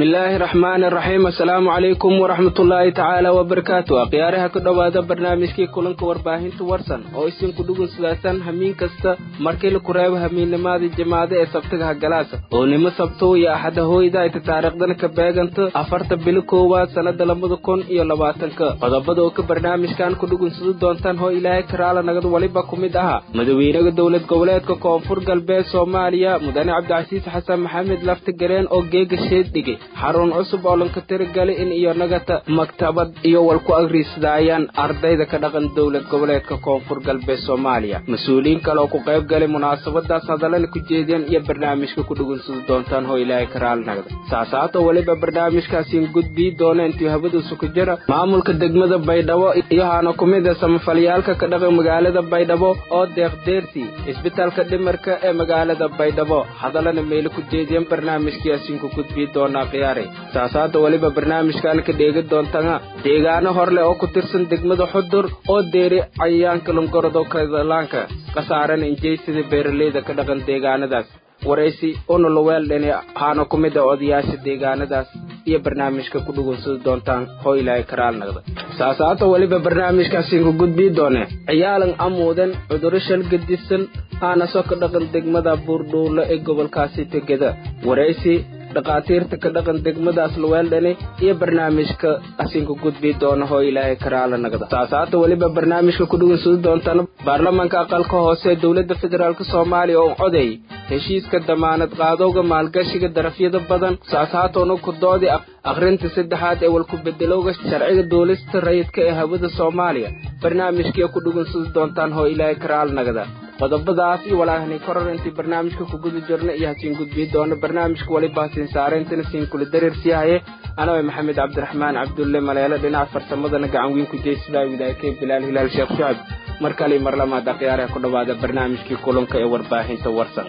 bismillaahi raxmaani raxiim assalaamu calaykum waraxmatullaahi tacaala wabarakaatu akhyaaraha ku dhowaada barnaamijkii kulanka warbaahinta warsan oo isinku dhugun sidaasan hamiin kasta markii laku reebo hamiinnimadii jimaade ee sabtiga hagalaasa oo nimo sabtow iyo axada hooyda ayta taariikhdana ka beeganta afarta bili koowaad sannada labada kun iyo labaatanka qodobada oo ka barnaamijkan ku dhugunsadu doontaan hoo ilaahay karaala nagad waliba ku mid ahaa madawiinaha dowlad goboleedka koonfur galbeed soomaaliya mudane cabdicasiis xasan maxamed laftigareen oo geega sheed dhigay xarun cusub oo lanka tirigali in iyo nagata maktabad iyo walku agriisdaayaan ardayda ka dhaqan dowlad goboleedka koonfur galbeed soomaaliya mas-uuliyiin kale oo ku qayb galay munaasabadaas hadallana ku jeediyeen iyo barnaamijka ku dhugunsadu doontaan hoo ilaahay karaal nagda saasaato weliba barnaamijkaasiin gudbii doona intii habadiisu ku jira maamulka degmada baydhabo iyo haana ku mid a samafalyaalka ka dhaqan magaalada baydhabo oo deeqdeersi isbitaalka dhimarka ee magaalada baydhabo hadallana meelo ku jeediyeen barnaamijkiyaasiin ku gudbii doonaa khiyaare saasaada weliba barnaamijkan ka dheegi doontana deegaano horleh oo ku tirsan degmada xudur oo deeri cayayaanka lungorodo kadalaanka khasaarana injeysida beeraleyda ka dhaqan deegaanadaas waraysi unuluweeldhani haana ku mid a odayaasha deegaanadaas iyo barnaamijka ku dhugunsadi doontaan hoo ilaahay karaal nagda saasaata weliba barnaamijkaasiin ku gudbii doone ciyaalan amuudan cuduro shalgadisan haanaso ka dhaqan degmada buurdhuulo ee gobolkaasi tegeda waraysi dhakhaatiirta ka dhaqan degmadaas luweeldhani iyo barnaamijka asiinku gudbii doona hoo ilaahay karaala nagda saasaata weliba barnaamijka ku dhugunsadi doontaan baarlamaanka aqalka hoose ee dowladda federaalk soomaaliya oo coday heshiiska damaanad qaadowga maalgashiga darafyada badan saasaatoona ku doodi akhrinta saddexaad ee walku bedelowga sharciga duulista rayidka ee hawada soomaaliya barnaamijkiia ku dhugunsadi doontaan hoo ilaahay karaal nagda qodobadaas iyo walaahni koror intii barnaamijka ku guda jirna iyo hasiin gudbii doona barnaamijka weliba hasiin saarayntana siin kula dareersi haye anawa maxamed cabdiraxmaan cabdulle maleelo dhinaca farsamadana gacan weyn ku jeysada widaayakee bilaal hilaal sheekh shucab mar kale mar lamaad akhyaaraha ku dhowaada barnaamijkii kulanka ee warbaahinta warsan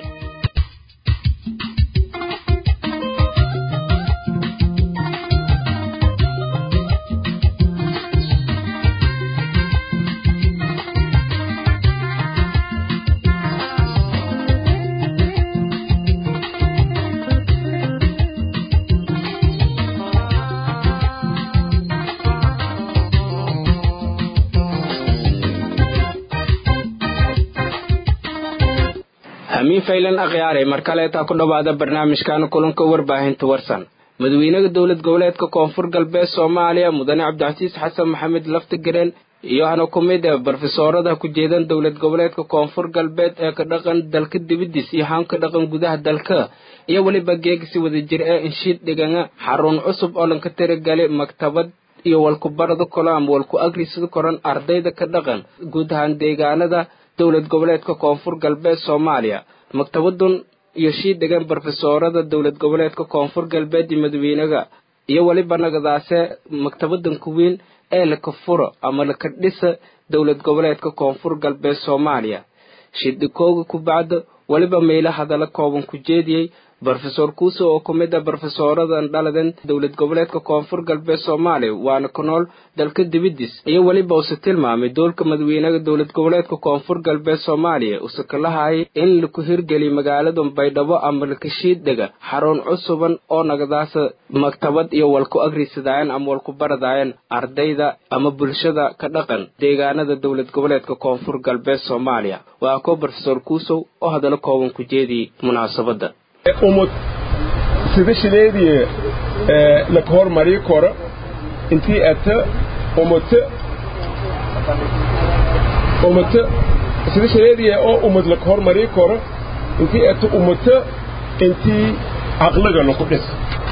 hamiin faylan akhyaare mar kaleetaa ku dhowaada barnaamijkan kulanka warbaahinta warsan madawiinaha dowlad goboleedka koonfur galbeed soomaaliya mudane cabdicasiis xasan maxamed laftigareen iyo hana ku mid ee barofesoorada ku jeedan dowlad goboleedka koonfur galbeed ee ka dhaqan dalka dibadiis iyo haan ka dhaqan gudaha dalka iyo weliba geegsi wadajir ee inshiid dhigana xarun cusub oo lanka tirigali maktabad iyo walku barada kolo ama walku agrisada koran ardayda ka dhaqan guud ahaan deegaanada dowlad goboleedka koonfur galbeed soomaaliya maktabadun iyo shii degan barofesoorada dowlad goboleedka koonfur galbeed iyo madawiinaga iyo weliba nagadaase maktabadan kuweyn ee laka furo ama laka dhisa dowlad goboleedka koonfur galbeed soomaaliya shidhikooga ku bacda weliba meelo hadalla kooban ku jeediyey brofesor kuuso oo ku mid a brofesooradan dhaladan dowlad goboleedka koonfur galbeed soomaaliya waana ku nool dalka dibidis iyo weliba use tilmaamay doolka madawiinaha dowlad goboleedka koonfur galbeed soomaaliya use kalahayay in laku hirgeliy magaalada baydhabo ama lakashiiddega xarun cusuban oo nagadaasa maktabad iyo walku agrisadaayan ama walku baradaayan ardayda ama bulshada ka dhaqan deegaanada dowlad goboleedka koonfur galbeed soomaaliya waa ko brofesor kuusow oo hadallo kooban ku jeediyey munaasabadda umad sida shileediye laka hormarii koro intii ata umata umata sida shileediye oo umad laka hormarii koro intii ata umata intii caqliga laku dhis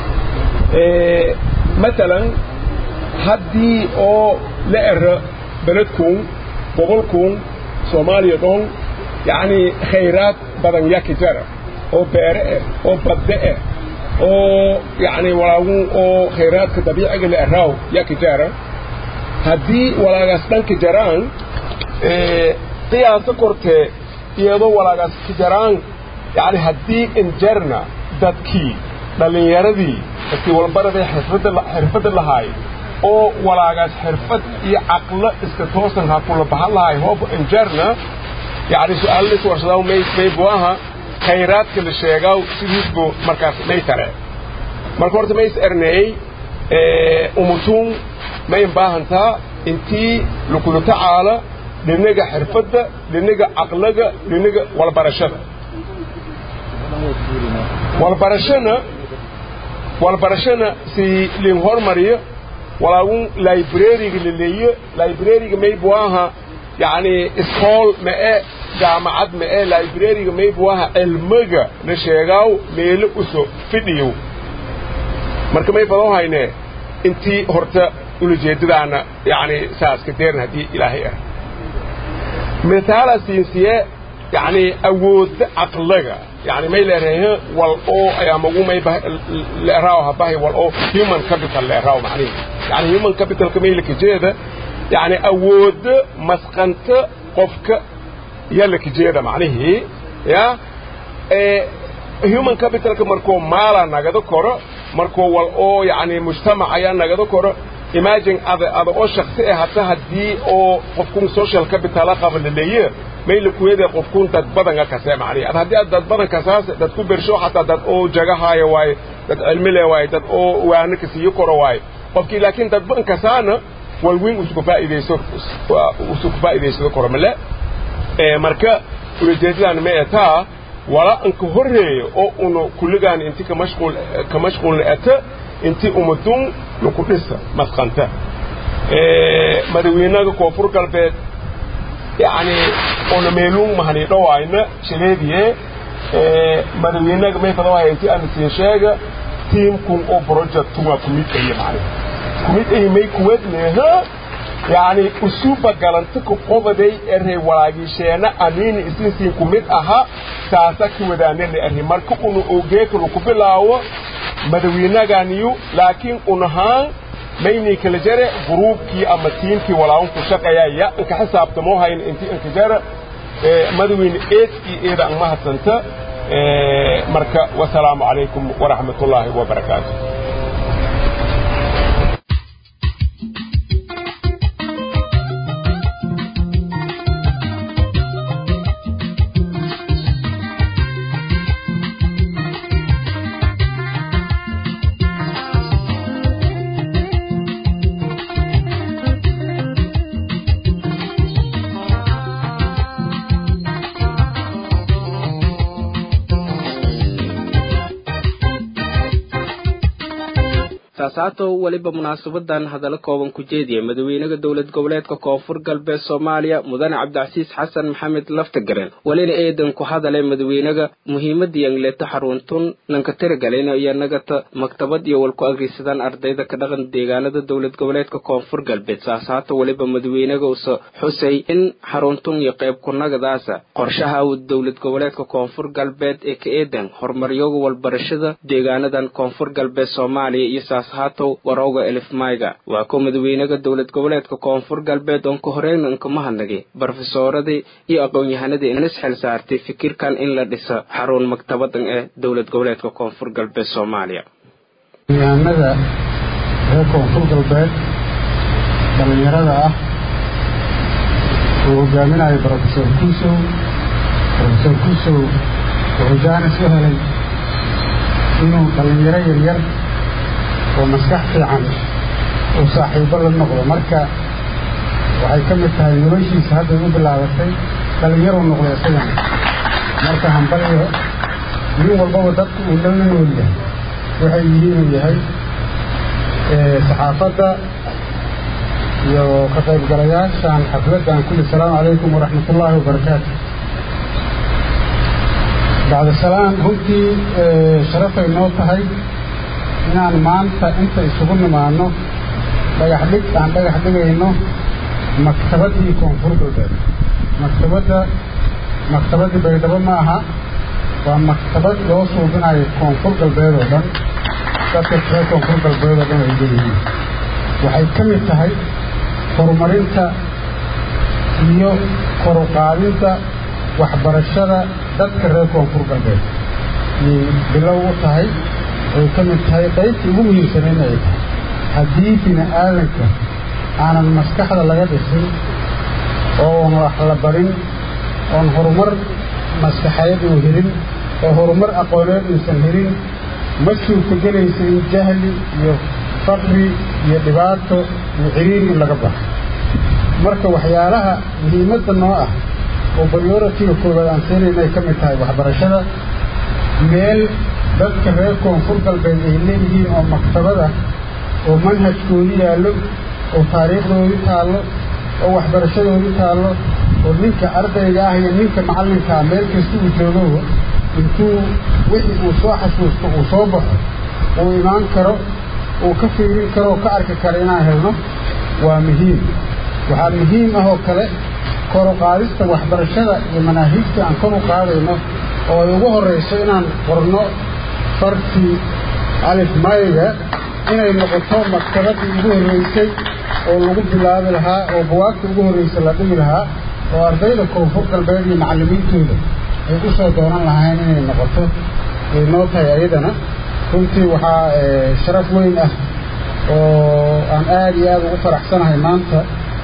matalan haddii oo la era beledkuun gobolkuun soomaaliya dhon yacni khayraad badan yaki jara oo beere ah oo badde ah oo yacni walaagun oo khayraadka dabiiciga la araaw yaa ka jaara haddii walaagaas dhanka jaraan qiyaasa kortee iyadoo walaagaas ka jaraan yacni haddii injarna dadkii dhallinyaradii dadkii walbaradee xirfadda xirfadda lahaay oo walaagaas xirfad iyo caqlo iska toosan ha kula bahan lahaay hooba injarna yacni su-aallis warsadaa may may buaha khayraadka la sheegaa sidiisbu markaas may tare marka horta ma is erneey umutuun may baahantaa intii lakula tacaala dhinaga xirfadda dhinaga caqlaga dhinaga walbarashada walbarashana walbarashana si lin hormariyo walaagun librariga laleeyo librariga maybu aha yani iskool ma e jaamacad ma e librariga maybu aha cilmiga la sheegaaw meelo uso fidhiyow marka may badoo hayne intii horta ulajeedadaana yani saaska deeran haddii ilaahay ah mithaala siinsiye yani awoodda caqlaga yani may leerahay wal oo ayaamagu may leeraaw habahay wal oo human capital leeraaw macnihi yani human capitalka maylaka jeeda yani awoodda masqanta qofka yalaka jeeda macnihii ya human capitalka markuu maala nagada koro markuu wal oo yani mujtamac ayaa nagada koro imagine ada ada oo shaksi ah hata haddii oo qofkun social capitala qaba laleeye mayla kuwede qofkun dad badanga kase macnihi ad haddii aad dad badan kasaas dad ku bersho xataa dad oo jagahaayo waaye dad cilmi le waaye dad oo waana kasiiyo koro waaye qofkii laakiin dad badan kasaana walweyn usku faa'iidayso usku faa'iidaysado koro male marka ulajeedadaan ma etaa wala anka horreeyo oo una kulligaan inti ka mashquul ka mashquulna ata inti umadun laku dhisa masqanta madaxweynaha koonfur galbeed yani ona meeluun mahani dhawaayna shaleediye madaxweynaha may fadawaya inti aan siin sheega tiimkun oo project waa kumid ayi macni kumid ayi may kuwadneha yani usuba galanta ku qobaday erey walaagisheena aniini isinsiin kumid aha saasa ki wadaanana erey marka una ogeekanu ku bilaawo madaxweynaganiyu laakiin unahaan maynii kala jare gruubkii ama tiimkii walaawun ku shaqeeyaya inka xisaabtamoo hayn inti inka jara madaxweyne eedkii eeda an mahadsanta marka wasalaamu calaykum waraxmat ullaahi wabarakaatu taasaato weliba munaasabadan hadallo kooban ku jeediya madaxweynaha dowlad goboleedka koonfur galbeed soomaaliya mudane cabdicasiis xasan maxamed laftagaren welina eedan ku hadalay madaxweynaga muhiimada yangleeto xaruuntun nanka tiragalina iyo nagata maktabad iyo walku agrisadaan ardayda ka dhaqan deegaanada dowlad goboleedka koonfur galbeed saasaato weliba madaxweynaga usa xusay in xaruuntun iyo qayb kunagadaasa qorshaha dowlad goboleedka koonfur galbeed ee ka eedan horumaryoga walbarashada deegaanadan koonfur galbeed soomaaliya iyo saashaatow warowga elifmayga waa ko madaxweynaha dowlad goboleedka koonfur galbeed oon ka horeyna inkamahadnagay barofesoradii iyo aqoon-yahanadii inas xil saartay fikirkan in la dhisa xarun maktabadan ee dowlad goboleedka koonfur galbeed soomaaliya yahanada reer koonfur galbeed dhallinyarada ah uu hogaaminayo brofesor kusow brofesor kusow wuxuu jaanis u helay inuu dhallinyaro yaryar oo maskax fiican uu saaxiibo la noqdo marka waxay ka mid tahay noloshiisa hadday u bilaabatay dhallinyaruu noqday isagana marka hambaliyo nin walbaba dadku uu la nool yahay waxay yihiin inuu yahay saxaafadda iyo ka qaybgalayaashan xafladdan kulli asalaamu calaykum waraxmatullaahi wabarakaatu bacda salaan runtii sharafay noo tahay inaan maanta inta isugu nimaanno dhagax dhig aan dhagax dhigayno maktabaddii koonfur galbeed maktabadda maktabaddii baydhabo ma aha waa maktabad loo suubinayo koonfur galbeed oo dhan dadka reer koonfur galbeed oo dhan ay leeyihiin waxay ka mid tahay horumarinta iyo koruqaadinta waxbarashada dadka reer koonfur galbeed ayay bilow u tahay ay ka mid tahay qaybtii ugu muhiimsanayn ay tahay haddii bini aadanka aanan maskaxda laga dhisin oon wax la barin oon horumar maskaxeed uu helin oo horumar aqooneed uusan helin ma suurtagelaysa in jahli iyo faqri iyo dhibaato iyo ciriiri in laga baxo marka waxyaalaha muhiimadda noo ah oo baryoratiga koowaad aan siinayna ay ka mid tahay waxbarashada meel dadka reer koonfur galbeed ay leeyihiin oo maktabada oo manhajkoodi yaallo oo taariikhdoodi taallo oo waxbarashadoodi taallo oo ninka ardayga ah iyo ninka macallinkaa meel kasta uu joogo intuu wixii uu soo xasuusto uu soo baxo uu imaan karo uu ka fiirin karo oo ka arki karo inaan helno waa muhiim waxaa muhiim ah oo kale kor u qaadista waxbarashada iyo manaahiijta aan kor u qaadayno oo ay ugu horrayso inaan qorno fartii alif mayga inay noqoto maktabadii ugu horraysay oo lagu bilaabi lahaa oo buwaagta ugu horraysa la dhigi lahaa oo ardayda koonfur galbeed iyo macallimiintooda ay u soo doonan lahayn inay noqoto ay noo tahay ayadana runtii waxaa sharaf weyn ah oo aan aada iyo aada ugu faraxsanahay maanta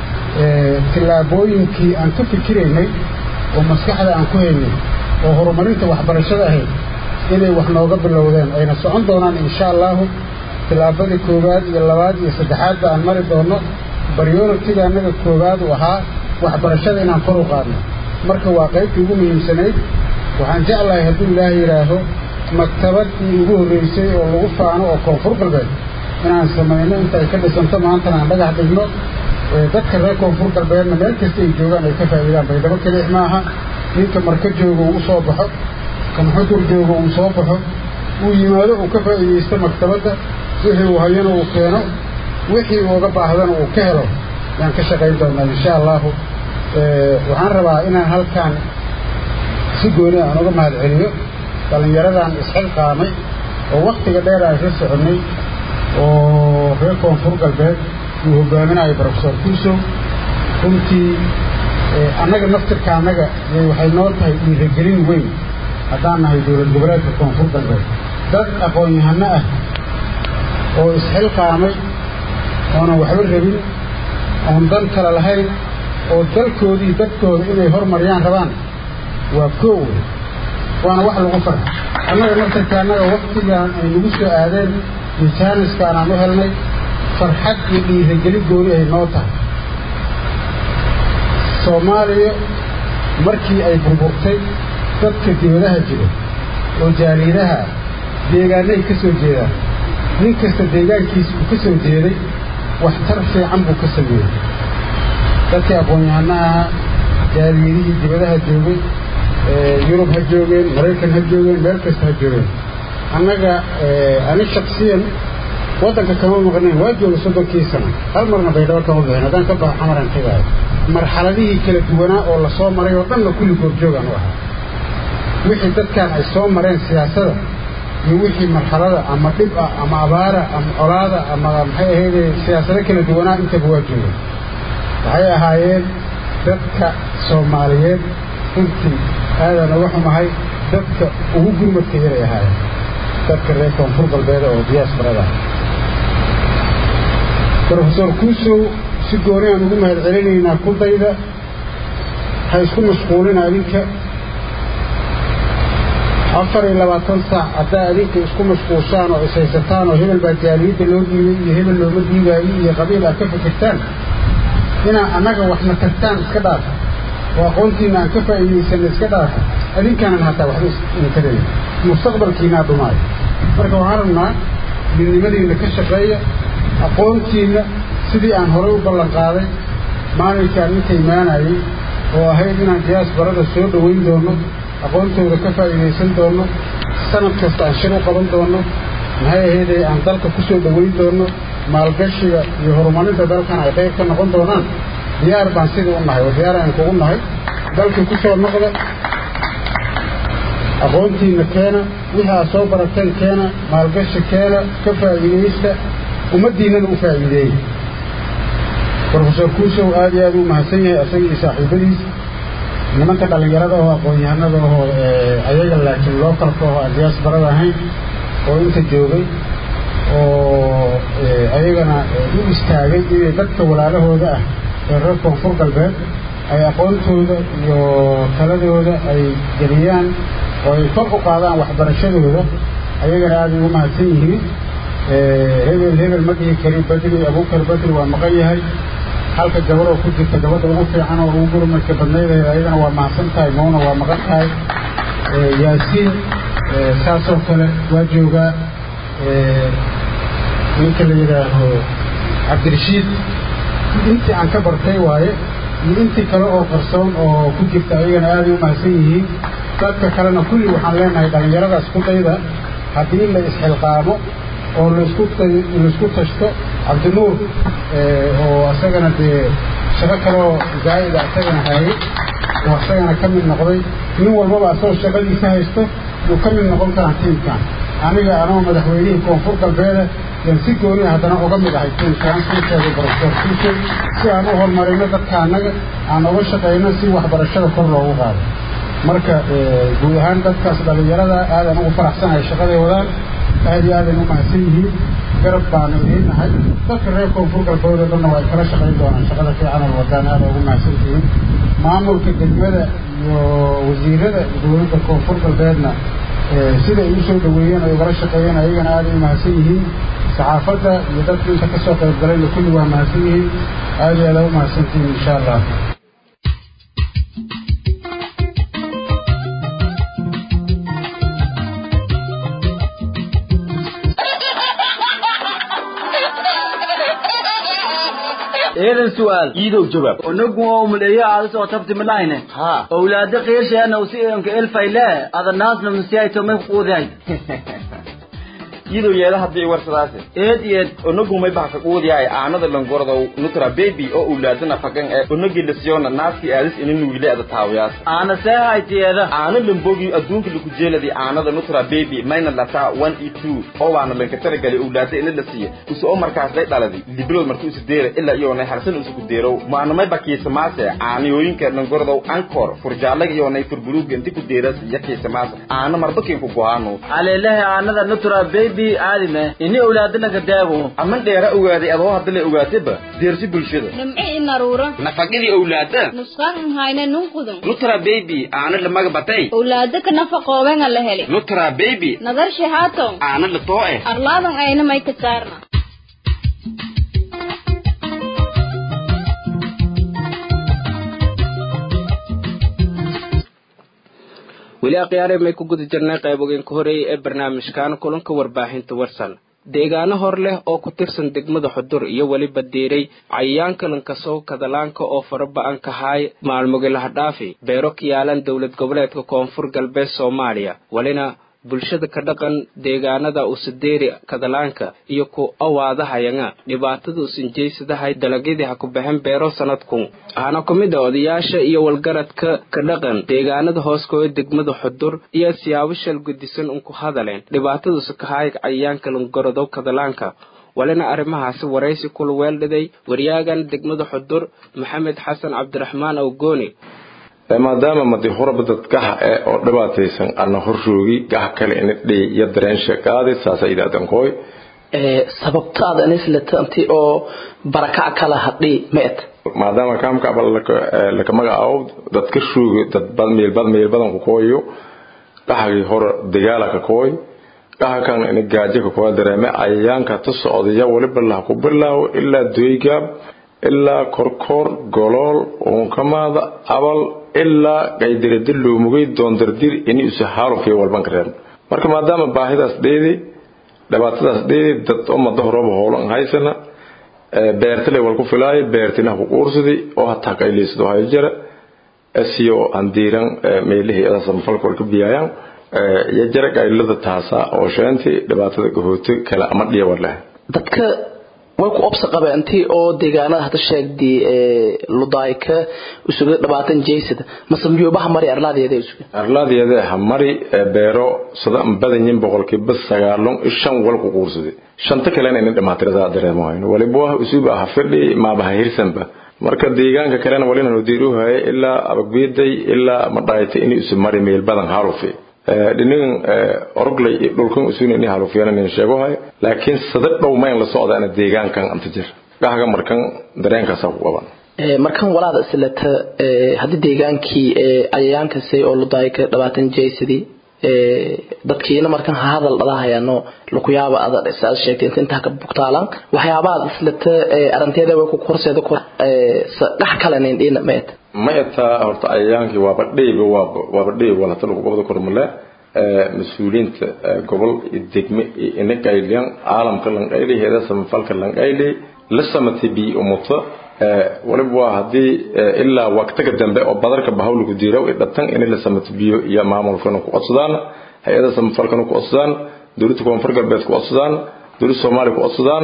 tillaabooyinkii aan ka fikiraynay oo maskaxda aan ku haynay oo horumarinta waxbarashada ahayd inay wax nooga bilowdeen ayna socon doonaan insha allahu tillaabadii koowaad iyo labaad iyo saddexaadba aan mari doonno baryoratiga annaga koowaad uu ahaa waxbarashada inaan kor u qaadno marka waa qaybtii ugu muhiimsanayd waxaan jeclahay hadduu ilaahay yidhaaho maktabadii ugu horraysay oo lagu faano oo koonfur galbeed inaan samayno inta ay ka dhisanto maantana aan dhagax dhigno dadka reer koonfur galbeedna meel kasta ay joogaan ay ka faa'iidaan baydhabo kelix maaha ninka marka jooga uu soo baxo kan xudur jooga uu soo baxo uu yimaado uu ka faa'iidaysto maktabadda wixii uu hayana uu keeno wixii uuga baahdana uu ka helo yaan ka shaqayn doonaa insha allahu waxaan rabaa inaan halkaan si gooni aan uga mahad celiyo dhallinyaradan isxilqaamay oo wakhtiga dheer aan ka soconnay oo reer koonfur galbeed uu hogaaminayo brofesor kuusow runtii annaga naftirka annaga waxay noo tahay dhiiragelin weyn haddaan nahay dowlad goboleedka koonfur galbeed dad aqoon-yahano ah oo isxilqaamay oonan waxba rabin oon dan kale lahayn oo dalkoodii dadkooda inay hormariyaan rabaan waa koow wey waana wax lagu farxa annaga naftirka annaga waktigaan ay nagu soo aadeen iyo jaaniskaan aan u helnay farxad iyo dhiiragelin gooni ay noo tahay soomaaliya markii ay burburtay dadka dibadaha jira oo jaaliidaha deegaanay ka soo jeedaan nin kasta deegaankiisa uu ka soo jeeday waxtar fiican buu ka sameeyey dadkii aqoon-yahanaha jaaliidihii dibadaha joogay yurub ha joogeen maraykan ha joogeen meel kasta ha joogeen annaga ani shaksiyan waddanka kama maqnayn waa jooga soddonkii sano hal marna baydhabo kama bixin haddaan ka baxo xamaran tegaayo marxaladihii kala duwanaa oo la soo maray oo dhanna kulli goorjoogaan u ahaa wixii dadkan ay soo mareen siyaasada iyo wixii marxalada ama dhib ah ama abaara ama colaada ama maxay ahayde siyaasado kala duwanaa intaba waa jooga waxay ahaayeen dadka soomaaliyeed runtii aadaan uga xumahay dadka ugu gurmadka yaray ahaayeen dadka reer koonfur galbeeda oo diyaasbarada brofesor kuusow si gooni aan ugu mahad celinaynaa kudayda ha isku mashquulina adinka afar iyo labaatan saac haddaa adinka isku mashquulshaan oo ishaysataan oo hebel baa jaaliyadda loo dhiibay iyo hebel looma dhiibaayo iyo qabiil aad ka fikirtaan inaa annaga waxna tagtaan iska dhaafa oo aqoontiina aan ka faa'iidaysanna iska dhaafa adinkaanan hataa waxba inkarayn mustaqbalkiinaa dhumaayo marka waxaan rabnaa midnimadiinna ka shaqeeya aqoontiinna sidii aan horay u ballan qaaday maalinkaan inta imaanayay oo ahayd inaan diyaasbarada soo dhowayn doono aqoontooda ka faa'iidaysan doono sanad kasta aan shir u qaban doono maxay ahaydee aan dalka ku soo dhowayn doono maalgashiga iyo horumarinta dalkan ay qayb ka noqon doonaan diyaar baan sidii u nahay oo diyaar aan kugu nahay dalkii ku soo noqda aqoontiinna keena wixii aad soo barateen keena maalgashi keena ka faa'iidaysta ummaddiinnana u faa'iideeyey brofesor kuusow aad iyo aad u mahadsan yahay isaga iyo saaxiibadiis nimanka dhallinyarada oo aqoon-yahanada oo ayaga laakiin lookalka oo aan diyaasbarada ahayn oo inta joogay oo ayagana u istaagay inay dadka walaalahooda ah ee reer koonfur galbeed ay aqoontooda iyo taladooda ay geliyaan oo ay kor u qaadaan waxbarashadooda ayagana aaday ugu mahadsan yihiin hebel hebel ma dhihi kari bedri abuukar bedri waa maqan yahay halka gabar oo ku jirta gabadha ugu fiican oo ugu gurmadka badnayda ayadana waa mahadsan tahay moona waa maqan tahay yaasiin saasoo kale waa joogaa ninka la yidhaaho cabdirashiid intii aan ka bartay waaye iyo intii kale oo qarsoon oo ku jirta ayagana aaday u mahadsan yihiin dadka kalena kulli waxaan leenahay dhallinyarada isku dayda haddii la isxilqaamo oo laisku laisku tashto cabdinuur oo isagana dee shaqo kaleoo zaa'ida isagana hayay oo isagana ka mid noqday nin walbaba asagoo shaqadiisa haysto yuu ka mid noqon karaa tiimkan aniga anoo madaxweynihii koonfur galbeeda yaan si gooniya haddana uga mid ahay tiimkaan tiimkeeda barofeer tuushay si aan u horumarino dadka annaga aan uga shaqayno si waxbarashada kor loogu qaado marka guud ahaan dadkaas dhallinyarada aadaan ugu faraxsanahay shaqaday wadaan aad iyo aadan u mahadsan yihiin garab baanu idiin nahay dadka reer koonfur galbeed oo dhanna waa ay kala shaqayn doonaan shaqada fiican oo wadaan aada ugu mahadsan tihiin maamulka degmada iyo wasiirada dowladda koonfur galbeedna siday u soo dhaweeyeen ay ugala shaqeeyeen ayagana aaday u mahadsan yihiin saxaafadda iyo dadka inta ka soo qayb galayna kulli waa mahadsan yihiin aad iyo aada u mahadsantihiin insha allah eedan su'aal iidow jawaab onagu oo muleeyo aada soo tabti milayne ha awlaada qeersheena usi enka elfayle ada naasna musiyaito may kuquudahay iidow yeela haddii warsadaase eed eed onagumay baha ka quudiyaay aanada langordow nutra baby oo ulaadana fagan ee onagi lasiyona naaskii aadis ina nuugile ada taawiyaas aana see haytiyeeda aana lambogi adduunka laku jeeladi aanada nutra baby mayna lataa one e two oo waana lanka taragali owlaada ina la siiya usa oo markaas day dhaladi libilood marka usa deera ilaa iyoonay harsan usa ku deerow maanamay bakiisamaase aaniyooyinka langordow ankor furjaalaga iyoonay furbuluuga inti ku deeras iyo kiisamaase aana marbakin ku go'aano aleelahe aanada nutra baby aadime ini awlaadana daago aman dheera ogaaday adoo hadda la ogaataba deersi bulshada nimci inaruura nafaqadii owlaada nusqan hayne nunqudun nutra baby aana lamaga batay owlaada ka nafaqoobenga la heli nutra baby nadar shahaato aana la too eh arlaadan ayna may ka saarna weli akhyaare may ku guda jirnay qaybogeenka horeeyay ee barnaamijkan kulanka warbaahinta warsan deegaano hor leh oo ku tirsan degmada xudur iyo weliba diiray cayayaanka lankasow kadalaanka oo faraba-an kahaay maalmogi lahadhaafi beero ka yaalan dowlad goboleedka koonfur galbeed soomaaliya welina bulshada ka dhaqan deegaanada usadeeri kadalaanka iyo ku awaadahayanga dhibaatada usanjeysadahay dalagyadii ha ku baxeen beero sanadku waxaana ku mid a odayaasha iyo walgaradka ka dhaqan deegaanada hooskooda degmada xudur iyo siyaabo shal gudisan unku hadaleen dhibaatadausa kahaay cayayaanka langorodow kadalaanka walina arrimahaasi waraysi kula weeldhiday waryaagan degmada xudur maxamed xasan cabdiraxmaan awgooni maadaama madi horaba dad gaha eh oo dhibaataysan ana horshoogi gaha kale ina dhey iyo dareensha qaadi saasa idaadankoy sababtaada anislata inti oo barakac kala hadhi meet maadaama kaamka aba laka magacaabo dad ka shoogi dad meelbad meelbadan ku kooyo gahagii hore dagaala ka kooy gaha kan ina gaajo ka kooya dareeme cayayaanka tu socdaya waliba laha ku bilaawo ilaa doygaab ilaa korkoor golool unkamaada abal ilaa qaydiradi loomugay doondardir ini isu haalufkay walban kareen marka maadaama baahidaas dheedi dhibaatadaas dheedi dad umada horaba hoolan haysana beertale wal ku filaayo beertinaha ku quursadi oo hataa qayliysado hayo jara siyo andiiran meelihii samfalka wal ka biyaayaan iyo jara qaylada taasa oo sheenti dhibaatada gahooto kale ama dhiya war leh dadka way ku obsa qabeen intii oo deegaanada hadda sheegdi ludayka isugu dhabaatan jeysada masamjoobaha mari arlaadeeda isugu arlaadeeda ha mari beero sida badanyin boqolkiiba sagaalon shan wal ku quursaday shanta kalena ina dhimaatirada dareemahayn waliba waa usuba ha fidhi maabaha hirsanba marka deegaanka kalena walina nudiiruhaya ilaa abagbeeday ilaa madhaayta in isu mari meel badan halufi dhinin oroglay dhulkan usuunini halufyanan sheegohay laakiin sada dhow mayn la socdaana deegaankan anta jir gahaga markan dareenkaasa ku qaban markan walaada islata haddii deegaankii cayayaankasi oo ludayka dhabaatan jeysadii dadkiina markan ha hadal dhadahayaano lakuyaaba ada saad sheegtay inta intaa ka bugtaalan waxyaabaad islata arinteeda way ku korseeda ku dhex kalanin dhina meet ma etaa horta ayaankii waaba dheyba waaba waaba dheyb walata lagu qabada kormale mas-uuliyiinta gobol iyo degme iyo inaqayliyan caalamka lanqayli heeda samafalka lanqayli la samatay bi umuto waliba waa haddii ilaa waqtiga dambe oo badarka bahawligu diiraw i dhatan inay la samato biyo iyo maamulkana ku codsadaan hay-ada samafalkana ku codsadaan dowladda koonfur galbeed ku codsadaan dowladda soomaaliya ku codsadaan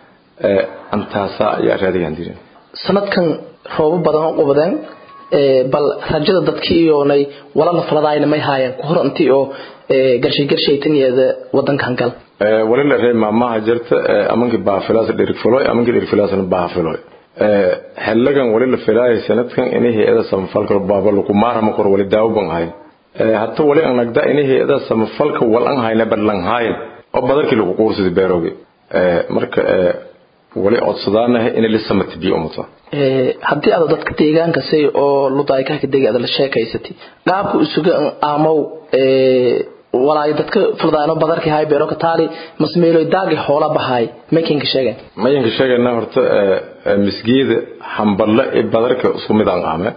antaasa ayaa raadigaan dirin sanadkan roobo badan u qabadeen bal rajada dadkii iyoonay wala la faladaayna may haayeen ku hor intii oo garshay garshaytanyeeda wadankan gal wali la reey maamaha jirta amankii baafilaas dhirigfiloy amankii dhirigfilaasna baafiloy xellagan wali la filaayay sanadkan inay hay-ada samafalka baaba lagu maarama kor wali daawo ban ahayn hata wali aan nagda inay hay-ada samafalka wal an hayna badlan haayin oo badarkii lagu quursada beeroogi marka wali codsadaanaha inay la samata biyo umuta haddii aad dadka deegaanka say oo ludaaykahka degi aad la sheekaysatay qaabka isuga aamow walaayo dadka fuldaano badarkii hay beero ka taali masmeeloy daagi xoola bahay makinka sheegen mayanka sheegayna horta misgeeda hamballe ee badarka isku mid aan aame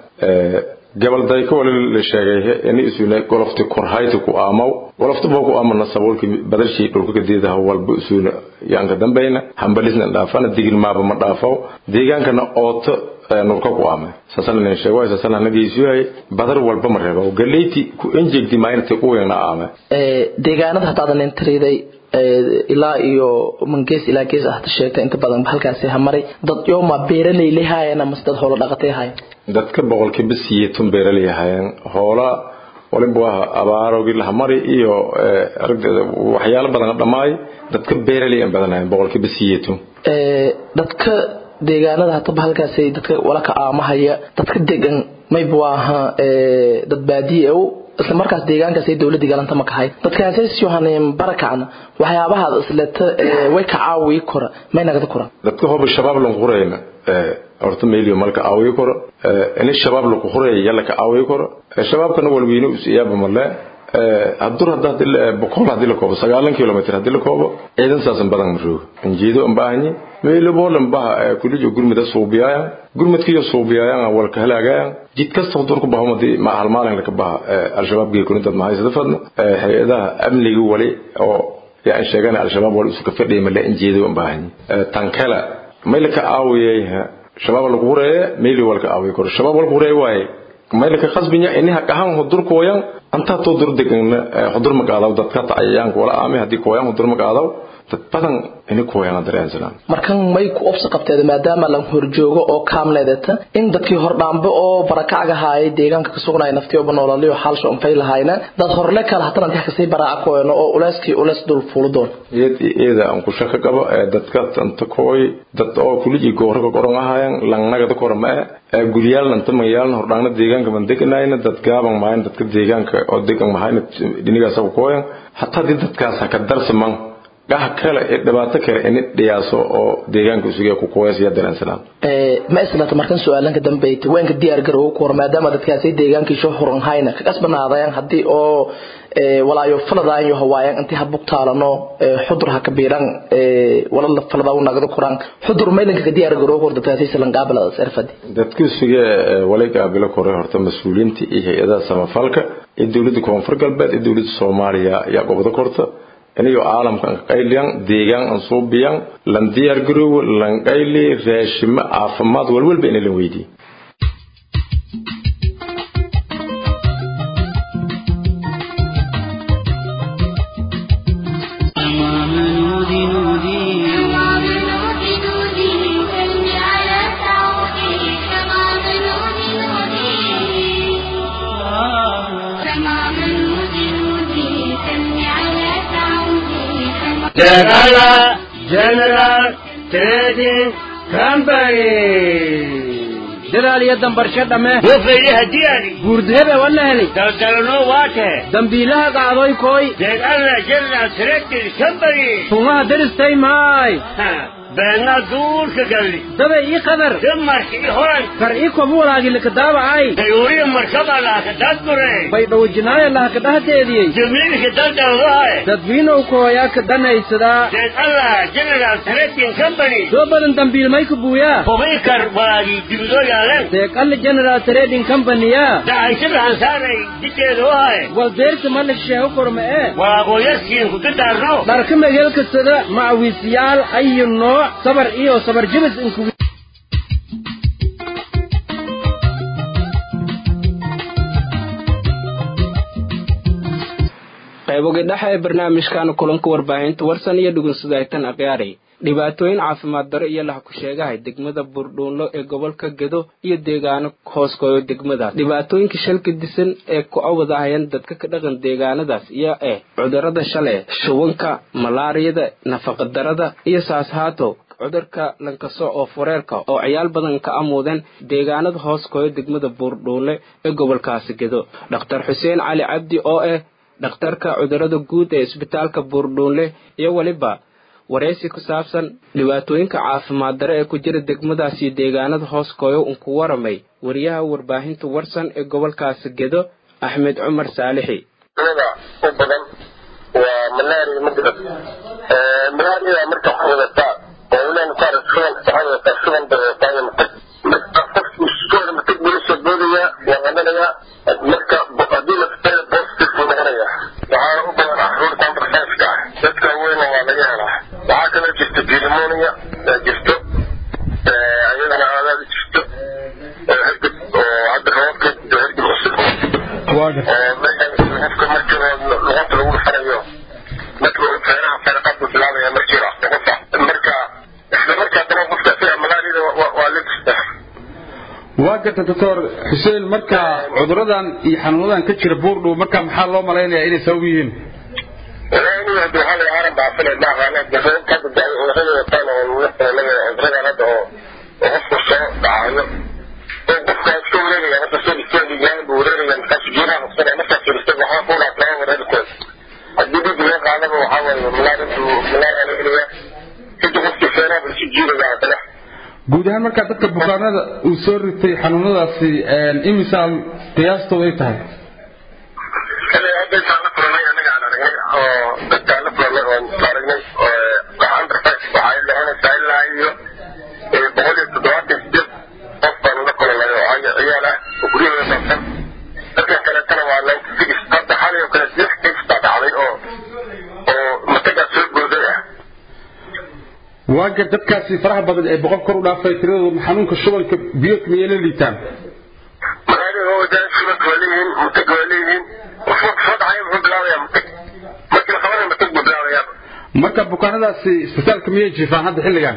gabal dayka wali la sheegay in isuna golofti korhayti ku aamaw golofti boo ku aamana saboolki badarshii dhulka kadeedaha walba isuna yaanka dambayna hambalisna dhaafana digil maaba ma dhaafaw deegaankana ooto nurka ku aame saasana nin sheego saasana nageysiyo badar walba ma reebo galeyti ku enjegdi maaynta ku weena aame deegaanada hadaadan intiriday ilaa iyo mangees ilaa gees ah sheegtay inta badan halkaasi hamaray dad yooma beeraley lehaayeen ama dad xoolo dhaqatay haayeen dadka boqolkiiba siyeetan beeraley ahaayeen hoola waliba waa abaarogii lahamari iyo aragdeeda waxyaalo badan dhammaay dadka beeraley aan badanaayeen boqolkiiba siyeetan dadka deegaanada hataba halkaasi dadka wala ka aamahaya dadka degan mayba waaha dad baadiye u isla markaas deegaankaas ay dowladii galanta ma kahay dadkaas yohaneen barakacna waxyaabaha isleta way ka caawi kora may nagada kora dadka hoba shabaab lan qurayna horta meeliyo malka caawi kora in shabaab la quray yalla ka caawi kora shabaabkana walweyne u siyaaba male hadur hadda boqol hadii la koobo sagaalan kilomitr hadii la koobo ciidan saasan badan maroogo injiido aan baahani meelo boolan baha kulijo gurmida suubiyaaya gurmadkiyo suubiyaaya walka halaagaya jid kasta hudur ku baho madii ma hal maalin ka baha al-shabaab geey kunta ma haysta fadno hay'adaha amniga wali oo yaa sheegana al-shabaab wali isu ka fadhiyo mala injiido aan baahani tankala meelka aawiyay shabaab lagu horeeyay meeli walka aawiy kor shabaab walka horeeyay waay meelka khasbinya inaha qahan hudur kooyan anta to dur degan hudur magaalaw dadka taayaan wala aami hadii kooyan hudur magaalaw dad badan inay kooyaan dareensanaan markan may ku obsa qabteed maadaama la horjoogo oo kaamleedata in dadkii hordhaanba oo barakacga haayay deegaanka ka sugnay naftii oo noolaliyo xalsho un fay lahayna dad horle kala hatan inta kasii baraaca kooyano oo uleyskii uleys dul fuulidoon iyad iyada aan ku shaka qabo dadka tanta kooy dad oo kuligi goorka qoran ahayaan langnagada korma ee guryaal inta magaalna hordhaana deegaanka man deganayna dad gaaban maayn dadka deegaanka oo degan mahayna dhinigaas ku kooyan hataa dadkaas ka darsaman gaha kale ee dhibaato kale in dhiyaaso oo deegaanka isugu ku kooyasiya dareensanaan ee ma islata markan su'aalanka dambeeyay waanka diyaar garow ku hor maadaama dadkaasi deegaankii soo huran hayna ka kasbanaadayaan hadii oo ee walaayo faladaan iyo hawaayan intii habuk taalano ee xudur ha kabiiran ee wala la falada u nagada kuraan xudur meelanka ka diyaar garow hor dadkaasi salan qaabala sarfadi dadka isugu wali qaabila kore horta mas'uuliyiinta iyo hay'adaha samafalka ee dawladda koonfur galbeed ee dawladda Soomaaliya ayaa gobada korta aniyo caalamkan qayliyan deegaan aan soo biyan lan diyaar garow lan qayli raashimo caafimaad walwalba in la weydiiyo General, General Trading Company. dadaaliyo dambarsho dhamme Wafayyaha diyaari. guurdhebe wana heli Daldalano waate. dambiilaha qaadoy kooy General General Trading Company. tungaha deristay maay Ha, beenna duurka galli dabay ii qadar damarka i horan kar ii kobu walaagilaka daabacay dayuuriya markaba laaka dadbure bay dhawajinaaya lahaka dhahdeediyey jamiilka daldaldahay dadwiinow kooyaa ka danaysadaa deed allah general trading company soo badan dambiilmay ku buuyaa hubikar walaagii dibidoo yaaleen deeqalli general trading company-ya dacaysada hansaaray dikeeda wahay wal deerta malik sheego korma ee walaaqooyarkiin ku dadaarno dharka megeelkasada macawiisyaal ayu nooc sabar iyo sabar jibis inku qaybogi dhexe ee barnaamijkan kulanka warbaahinta warsan iyo dhugunsudaytan akhyaari dhibaatooyin caafimaad daro iyo laha ku sheegahay degmada buurdhuunlo ee gobolka gedo iyo deegaano hooskooyo degmadaas dhibaatooyinka shalka disan ee ku awadahayan dadka ka dhaqan deegaanadaas iyo eh cudurada shale shubanka malaariyada nafaqadarada iyo saashaato cudurka lankaso oo fureerka oo ciyaal badan ka amuudeen deegaanada hooskooyo degmada buurdhuunle ee gobolkaasi gedo dhakhtar xuseen cali cabdi oo ah dhakhtarka cudurada guud ee isbitaalka buurdhuunle iyo weliba waraysi ku saabsan dhibaatooyinka caafimaad dare ee ku jira degmadaas iyo deegaanada hooskooyo unku waramay wariyaha warbaahinta warsan ee gobolkaasi gedo axmed cumar saalixi u badan waa malaria magarad malaria marka waxaa wadataa oo ilaan saar shuban waxaa wadataa shuban bay wadataa iyo matag marka qofku iskooda matag buu lasoo boodaya waa qabanaya marka haddii lafteeda positive buu noqonaya waxaana u badan caruurta under five-ka ah dadka weyna waa laga helaa waxaa kaloo jirta pneumonia jirto ayadana aadaad u jirto hergeb oo hadda roobka hergeb cusub qofka marka luqunta lagu dhufanayo marka feeraha feeraqaad buu bilaabaya markiiba marka isla markaa dana qofka isaga malaariyada waa la jirta waa garta doctor xuseen marka cuduradan iyo xanuunadan ka jira buurdhow marka maxaa loo malaynayaa inay sabab yihiin waxaa la aaran baafile ma aqaana hadda cudurada wataan oo cuduradan hadda oo qofku soo dhacayo oo qofka iska wareegaya marka soo istaagayaan buu wareegaya markaas geedaha qabsanaya markaas firistay waxaa ku dhaaflaa wareerkood haddii dhiig laga qaadaba waxaa waaye malaaridu malaria la helaya kadib qofkii feeraha buu isu jiiraya haddana guud ahaan markaa dadka bukaanada uu soo ritay xanuunadaasi imisaal qiyaastooda ay tahay hadda intaan la kulanay annaga aan aragnay oo dadkaan la kulanay oon isla aragnay under five waxay noqonaysaa ilaa iyo boqol iyo toddobaatan sideed qof baan la kulanay oo ciyaal ah oo guryahooda saabsan dadka kaleetana waa ninety six hadda xalay oo kale lix case baa dhacday oo oo matagaa soo booday ah waa gar dadkaasi faraha badan ee boqol kor u dhaafay tiradooda xanuunka shubanka biyoodka miyay la liitaan malaria waa wadaa shubanka waa leeyihiin matag waa leeyihiin qofka soo dhacaya muxuu bilaabayaa matag markii la qabanaya matag buu bilaabayaa marka bukaanadaasi isbitaalka miyay jiifaan hadda xilligan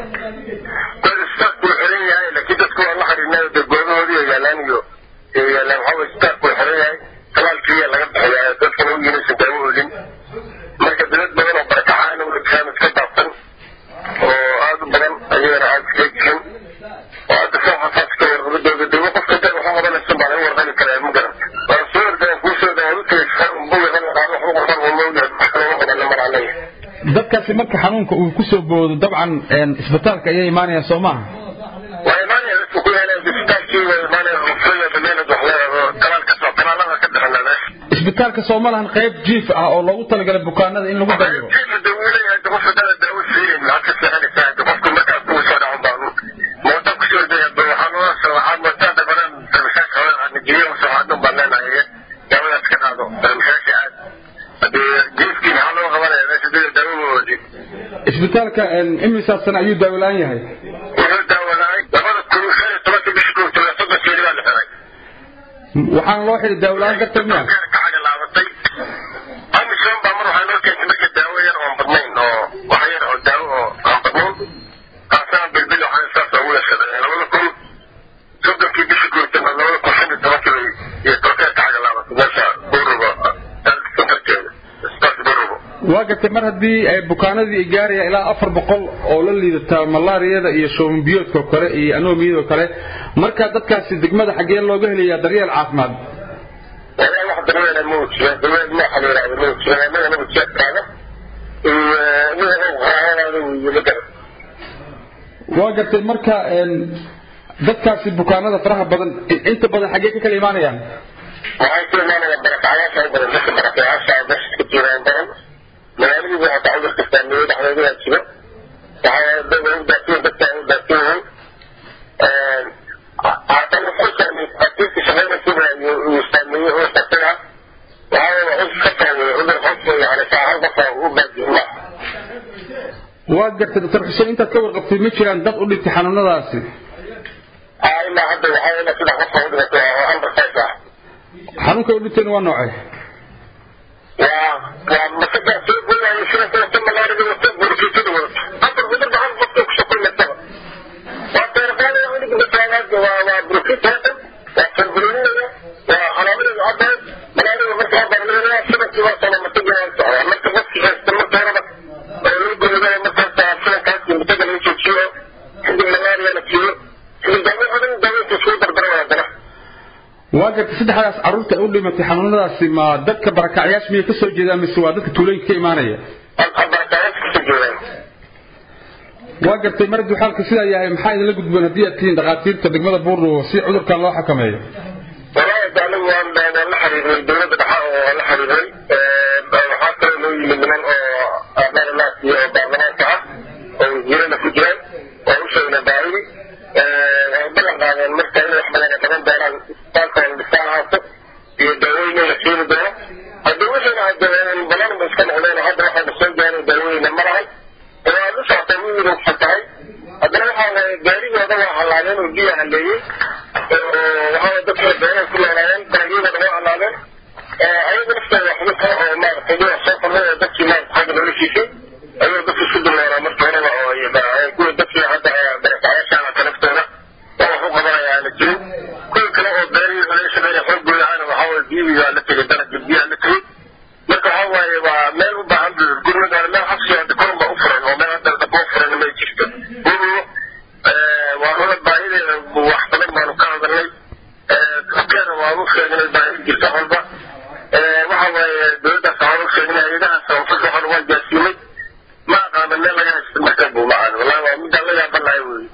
dad isbitaalku wuu xiran yahay laakiin dadku waa la xiriirnaayo dee goobahoodii oo yaalaan iyo iyo yaalaan waxaa waye isbitaalku wuu xiran yahay talaalkiiya laga bixiyaa dadkana u yiinaysan daawo olin marka dad badan oo barakacaana u dhigtaan iska daafsan oo aad u badan ayagana aad iskaga jirin oo hadda soo xasaaska warqabadooda dee qofka dad waxa qabanaysan baa laga warqabi karaa ma garanta waan soo ordaan kuu soo daan u tegay buga hal qaado wax u qorqan oo mawlid waxaa qabanna mar aan leeyahay dadkaasi marka xanuunka uu ku soo boodo dabcan isbitaalka ayay imaanayaan soo maaha waa imaanaya dadku ku yaalaan isbitaalkii waa imaanaya rufraya dameelad wax leedaho talaal kasoo talaalada ka bixina meesha isbitaalka soo ma lahan qayb jiif ah oo loogu talagalay bukaanada in lagu daryiro jiifa dee wuu leeyahay de qofka dada daawo siinayn lacag ka seexanaysaa de qofka markaa kuwa soo dhacon baa mooda kusoo daya ba waxaa loo waxaa moodaa dabaran darmashaasha hore najiyo soxaadun baan leenahay daawadaas ka qaado darmashaasha aad hadee jiifkii maxaa loo qabanaya meesha dada daawo oodin isbitaalka imisaa sana ayuu daawo la-aan yahay wuxuu daawalaay labada kun shan iyo tobanka bishii kun toban soddon keeli baa la xiray waxaana loo xidhi daawo la-aan darteed miya kacaga laabatay amisom baa mar waxaa noo keentay marka daawo yar oon badnayn oo wax yar oo daawo oo aan badnayn taasaan bilbil waxaan saas ugu yeeshaday labada kun soddonkii bishii kun labada kun shan iyo tobankii bay iyo torkee kacaga laabatay meesha burubo santarkeeda isbitaal burubo waa gartay mar haddii ay bukaanadii ay gaarayaan ilaa afar boqol oo la liidata malaariyada iyo shoobanbiyoodka oo kale iyo anomiyada oo kale marka dadkaasi degmada xaggee looga helayaa daryeel caafimaad والله واحد من الموت من ما حلو على الموت من الموت شكله ومن هو هذا ويلقى waa gartay marka een, dadkaasi bukaanada faraha badan inta badan xaggee ka kala imaanayaan waxay ku imaanayaan barakacayaasha u badan dadka barakacayaasha ah meesha ka jiraan badan magaaladii waxaa taa cudurka saameeyey dhexdeedaa jiro waxaa dad u baasiyen dadka u baasiyen yihiin haddana ku saameeyey asiirka shaqaynaysiba uu saameeyey oo isaga waxaa cudurka ka saameeyey cudur xos yani saahan qofa u baasiyen waa gartay doctor xuseen intaad ka warqabtay ma jiraan dad u dhintay xanuunadaasi ilaa hadda waxaa ilaa saddex qofa u dhimatay oo under five ah xanuunka u dhinteen waa noocee waa waa masada soo goynaayo sida kuwata malaarida wata burkiitada wata hadda cudurka hal qofka kusoo kulmaysaba waa teerqaanaya cunuga masaalaadka waa waa burkiita hadan waa sanbulinaya waa xalaaladeeda caddahay malaarida marka habarleelaya sidankii waa soo mataga waa socdaa marka qofkii haysta marka horeba oo loo goynaya markaas sidankaasi mataga laga joojiyo kadib malaariya la siiyo kadib daawo badan daaweynta iskugu dardaraya haddana waa gartay saddexdaas carruurta u dhimatay xanuunadaasi ma dadka barakacyaasha miyay ka soo jeedaan mise waa dadka tuulooyinka ka imaanaya barakayaasha kasoo jeedaan waa gartay mar hadduu xaalka sidaa yahay maxaa idinla gudboon haddii aad tihiin dhakhaatiirta degmada buurno si cudurkan loo xakameeyo والله تعالى وان وان لحرير الدولة دحاء وان لحرير وحاطر له من من أمان الناس بعضنا كعب ويجينا في جيران ووشينا بعيد بلغ هذا المركز اللي حملنا كمان دارا طاقة لسان عاصف في الدوين يشيل دورا الدوين عند البلان بس كان علينا هذا واحد بسون جاني الدوين لما رأي وليس عطاني وحطاي هذا واحد جاري هذا واحد علينا وجيه عليه waxaa dadka beeraha ku noolaayeen dalagyada lagu alaabeen ayaga naftooda waxba kale oo maaragtay dhinac soo qornay oo dadkii maarata xagga noloshiisay ayuu dadka isku dulnoolaa marka horeba oo kuwa dadkii hadda barakacayaasha alaka naftooda oo wax u qabanaya aana jirin kuwa kale oo beerihii laga shaqeynaya xoogooda ahna waxaa waye biyigaa la tegay dalagga biyaha la tegay marka waxaa waaye waa meel u baahan gurmada meel xabsiga hadda korun baa u furan oo meel hadda daba u furan ma jirto waa runa baahideeda wax badan baanu ka hadalnay keena waa u sheegnay baahi jirta walba waxa waaye dowladdaas waxaan u sheegnay hay-adaha samafalka waxaan waa gaarsiinay ma aqaana meel laga haysto marka buu ma ahan wallahi waa midaan la yaaban lahay wey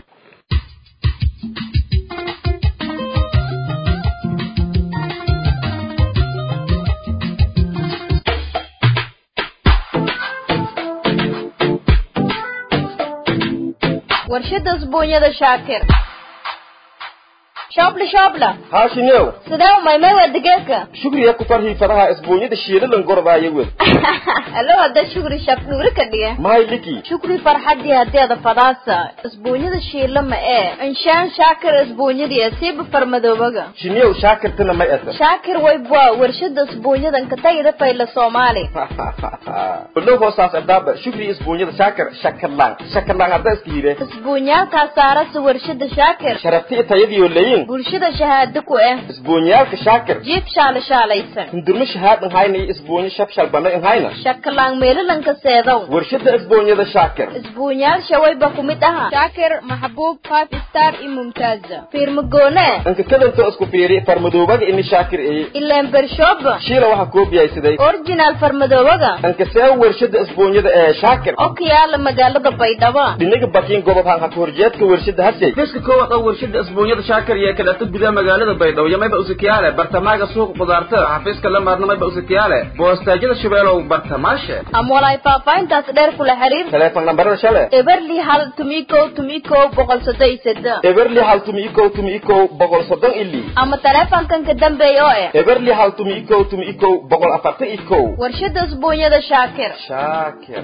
warshada usbuunyada shaakir shoobla shoobla haashinow sidee umaymay waa digaagga shukriya ku farhii faraha isbuunyada shiilalan gorbaayo wed alo hadda shukri shabdhuuri ka dhige mahay liki shukri farxadii hadeeda fadaasa isbuunyada shiila ma ee inshaan shaakir isbuunyadii asiiba farmadoobaga shiniyow shaakirtana may asa shaakir waybwa warshada isbuunyadan ka tagida fayla soomaali wadhow hoosaas ardaaba shukri isbuunyada shaakir shakarlaan shakarlaan hadda iska yidhe isbuunyaalkaa saarasa warshada shaakir sharafti tayadiyo leyin bulshada shahaado ku ah isbuunyaalka shaakir jiib shaala shaalaysan hindurmo shahaad nhayna iyo isbuunyo shabshal banay nhayna shakalaan meelalanka seedow warshada isbuunyada shaakir isbuunyaal shawayba ku mid aha shaakir maxbuub five star iyo mumtaaza fiirmagoone inka kadanto isku fiiri farmadoobaga ini shaakir eye ileen bershooba shiila waxaa koobiyaysaday original farmadoobaga inka see warshada isbuunyada ee shaakir oo ka yaala magaalada baydhabo dhinaga bakiin gobob hanka horjeedka warshada hasey fiska koowaad oo warshada isbuunyada shaakir iyo kaleeto gudaha magaalada baydhabo iyo mayba usikiyaale bartamaaga suuqa qudaartada xafiiska la maarna mayba usikiyaale boostaajyada shabeelow bartamaashe ama walaay faahfaahintaas dheer kula xiriir teleefon nambarada shale eberli hal tumikow tumikow boqol soddon iyo seddex eberli hal tumi ikow tumi ikow boqol soddon ili ama teleefonkan ka dambeeya oo eh eberli hal tumi ikow tumi ikow boqol afartan ikow warshada isbuunyada shaakir shaakir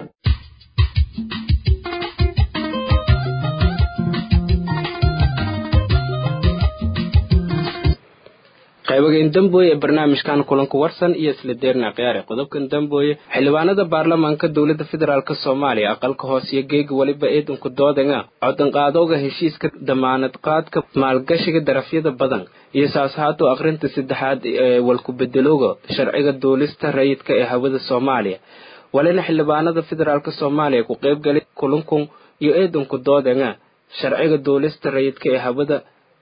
qaybagan dambooye ee barnaamijkan kulanka warsan iyo isla deerna khiyaare qodobkan dambooye xildhibaanada baarlamaanka dowladda federaalk soomaaliya aqalka hoose iyo geega weliba eedanku doodanga codanqaadowga heshiiska damaanad qaadka maalgashiga darafyada badan iyo saasahaato akhrinta saddexaad ee walku-bedelowga sharciga duulista rayidka ee hawada soomaaliya walina xildhibaanada federaalk soomaaliya ku qaybgalay kulankun iyo eedanku doodanga sharciga duulista rayidka ee hawada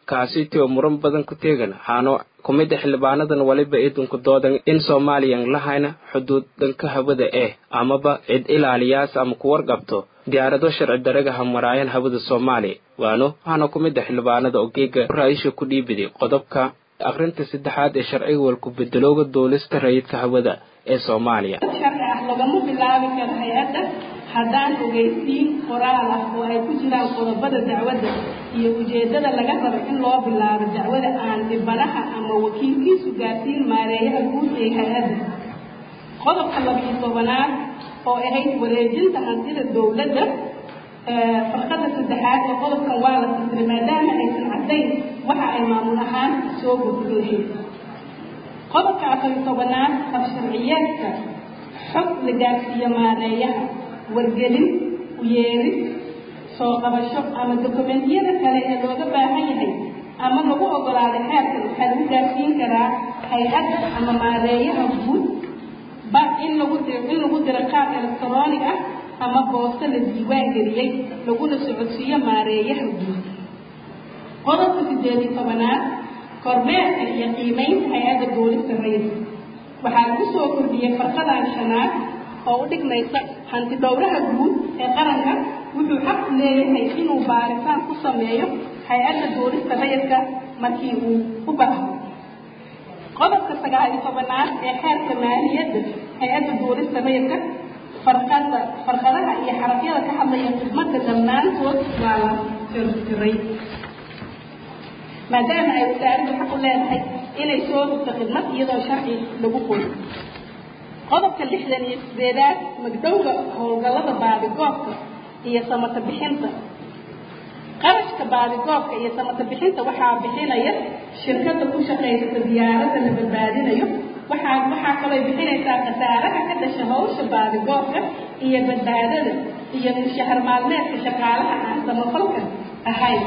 kaasiti oo muran badan ku teegan waxaana ku mid a xildhibaanadan waliba idinku doodan in soomaaliyan lahayna xuduud dhanka hawada eh amaba cid ilaaliyaas ama ku warqabto diyaarado sharci daraga hamaraayan hawada soomaaliya waano waxaana ku mid a xildhibaanada ogeega ra-iisha ku dhiibiday qodobka akhrinta saddexaad ee sharciga walku bedelooga duulista rayidka hawada ee soomaaliya sharci ah lagama bilaabi karo hay-adda haddaan ogeysiin qoraal ah oo ay ku jiraan qodobada dacwadda iyo ujeeddada laga rabo in loo bilaabo dacwada aan dhibanaha ama wakiilkiisu gaarsiin maareeyaha guud ee hay-adda qodobka labiyo tobanaad oo ahayd wareejinta hantida dowladda farqada saddexaad ee qodobkan waa la fasiray maadaama aysan caddayn waxa ay maamul ahaan soo gudlahayd qodobka afariyo tobanaad qabsharciyeedka xog la gaarsiiyo maareeyaha wargelin uyeeris soo qabasho ama dokumentiyada kale ee looga baahan yahay ama lagu ogolaaday xeerkan waxaa lagu gaarsiin karaa hay-adda ama maareeyaha guud ba in lagu diro in lagu diro qaab electronic ah ama boosto la diiwaan geliyey laguna socodsiiyo maareeyaha guud qodobka sideed iyo tobanaad kormeerka iyo qiimeynta hay-adda duulista rayidka waxaa lagu soo kordhiyey farqadan shanaad oo u dhigmaysa hanti dhowraha guud ee qaranka wuxuu xaq u leeyahay inuu baaritaan ku sameeyo hay-adda duulista rayidka markii uu u baahdo qodobka sagaal iyo tobanaad ee xeerka maaliyadda hay-adda duulista rayidka farqada farqadaha iyo xarafyada ka hadlaya khidmadda dhammaantood waa la tirtiray maadaama ay wasaaraddu xaq u leedahay inay soo rugto khidmad iyadoo sharci lagu qoyo qodobka lixdan iyo sideedaad magdowga howlgallada baadigoobka iyo samata bixinta qarashka baadigoobka iyo samata bixinta waxaa bixinaya shirkadda ku shaqaysata diyaaradda la badbaadinayo waxaa waxaa kaloo bixinaysaa khasaaraha ka dhasha hawsha baadigoobka iyo badbaadada iyo mushahar maalmeedka shaqaalaha aan samafalka ahayn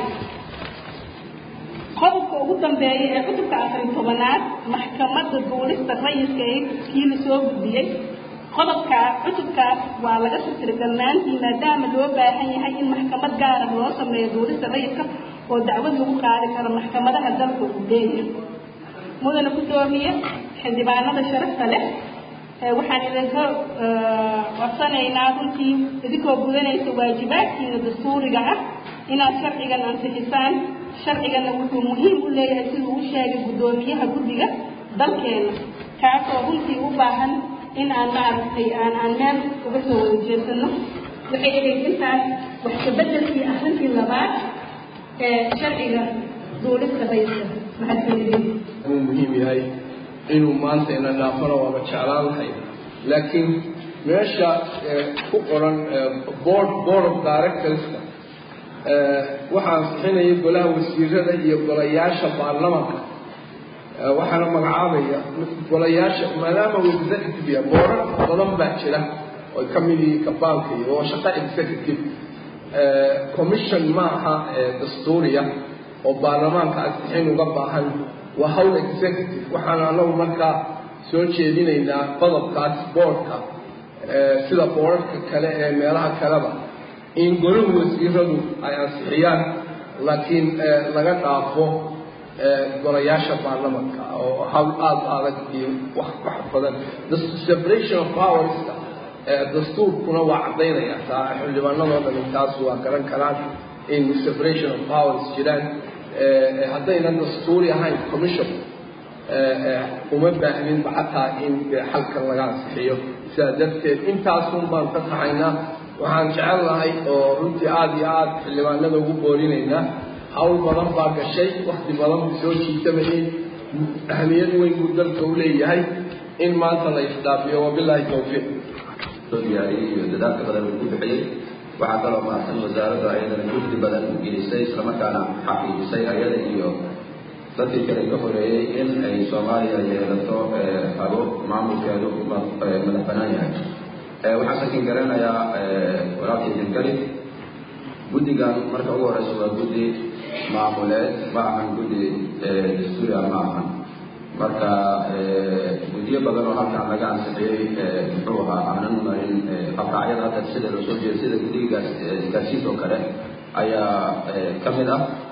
qodobka ugu dambeeya ee cudurka afariy tobanaad maxkamadda duulista rayidka ee kii la soo gudbiyey qodobkaa cudurkaas waa laga tirtiray dhammaantii maadaama loo baahan yahay in maxkamad gaar ah loo sameeyo duulista rayidka oo dacwad lagu qaadi karo maxkamadaha dalka uu leeyahay mudana guddoomiye xildhibaanada sharafta leh waxaan idinka codsanaynaa runtii idinkoo gudanaysa waajibaadkiina dastuuriga ah inaad sharcigan ansixisaan sharcigana wuxuu muhiim u leeyahay siduu u sheegay guddoomiyaha guddiga dalkeena kaasoo runtii u baahan in aan maaragtay aan aan meel uga soo wada jeesano waxay ahayd intaas wax kabeddelkii arrintii labaad ee sharciga duulista rayidka mahadsanidin uu muhiim yahay inuu maanta ina dhaafana waaba jeclaan lahay laakiin meesha ku qoran board board of directorska waxaa ansixinaya golaha wasiirada iyo golayaasha baarlamanka waxaana magacaabaya golayaasha maadaama uu executive ya boorar badan baa jira oo ka mid yihiin kabaanka iyo oo shaqo executive commission ma aha dastuuriya oo baarlamaanka ansixin uga baahan waa hawl executive waxaana anagu markaa soo jeedinaynaa qodobkaas boordka sida boorarka kale ee meelaha kaleba in golahu wasiiradu ay ansixiyaan laakiin laga dhaafo golayaasha baarlamanka oo hawl aada adag iyo wax wax badan separation of powerska dastuurkuna waa caddaynaya taa xildhibaanadoo dhan taas waa garan karaan in separation of powers jiraan haddayna dastuuri ahayn commission uma baahninba xataa in xalkan laga ansixiyo sidaa darteed intaasun baan ka taxaynaa waxaan jecel lahay oo runtii aada iyo aada xildhibaanada ugu boorinaynaa hawl badan baa gashay wakti badan buu soo jiitamayay ahmiyad weyn buu dalka u leeyahay in maanta la isdhaafiyo wabilaahi tawfiiq soo diyaariyey iyo dadaalka badan uu ku bixiyey waxaa kaloo mahadsan wasaaradda ayadana jugdi badan u gelisay islamarkaana xaqiijisay ayada iyo dadkii kale ka horeeyey in ay soomaaliya yeelato habo maamulkeedu madax banaan yahay waxaan sakin garanayaa walaalkii jinkali guddigan marka ugu horeysa waa guddi maamuleed ma ahan guddi dastuuriya ma ahan marka guddiyo badan oo halkaan laga ansixiyey muxuu ahaa aanan marin qabraacyada hadda sida loo soo jeeda sida guddiga isgaarsiinta oo kale ayaa ka mid ah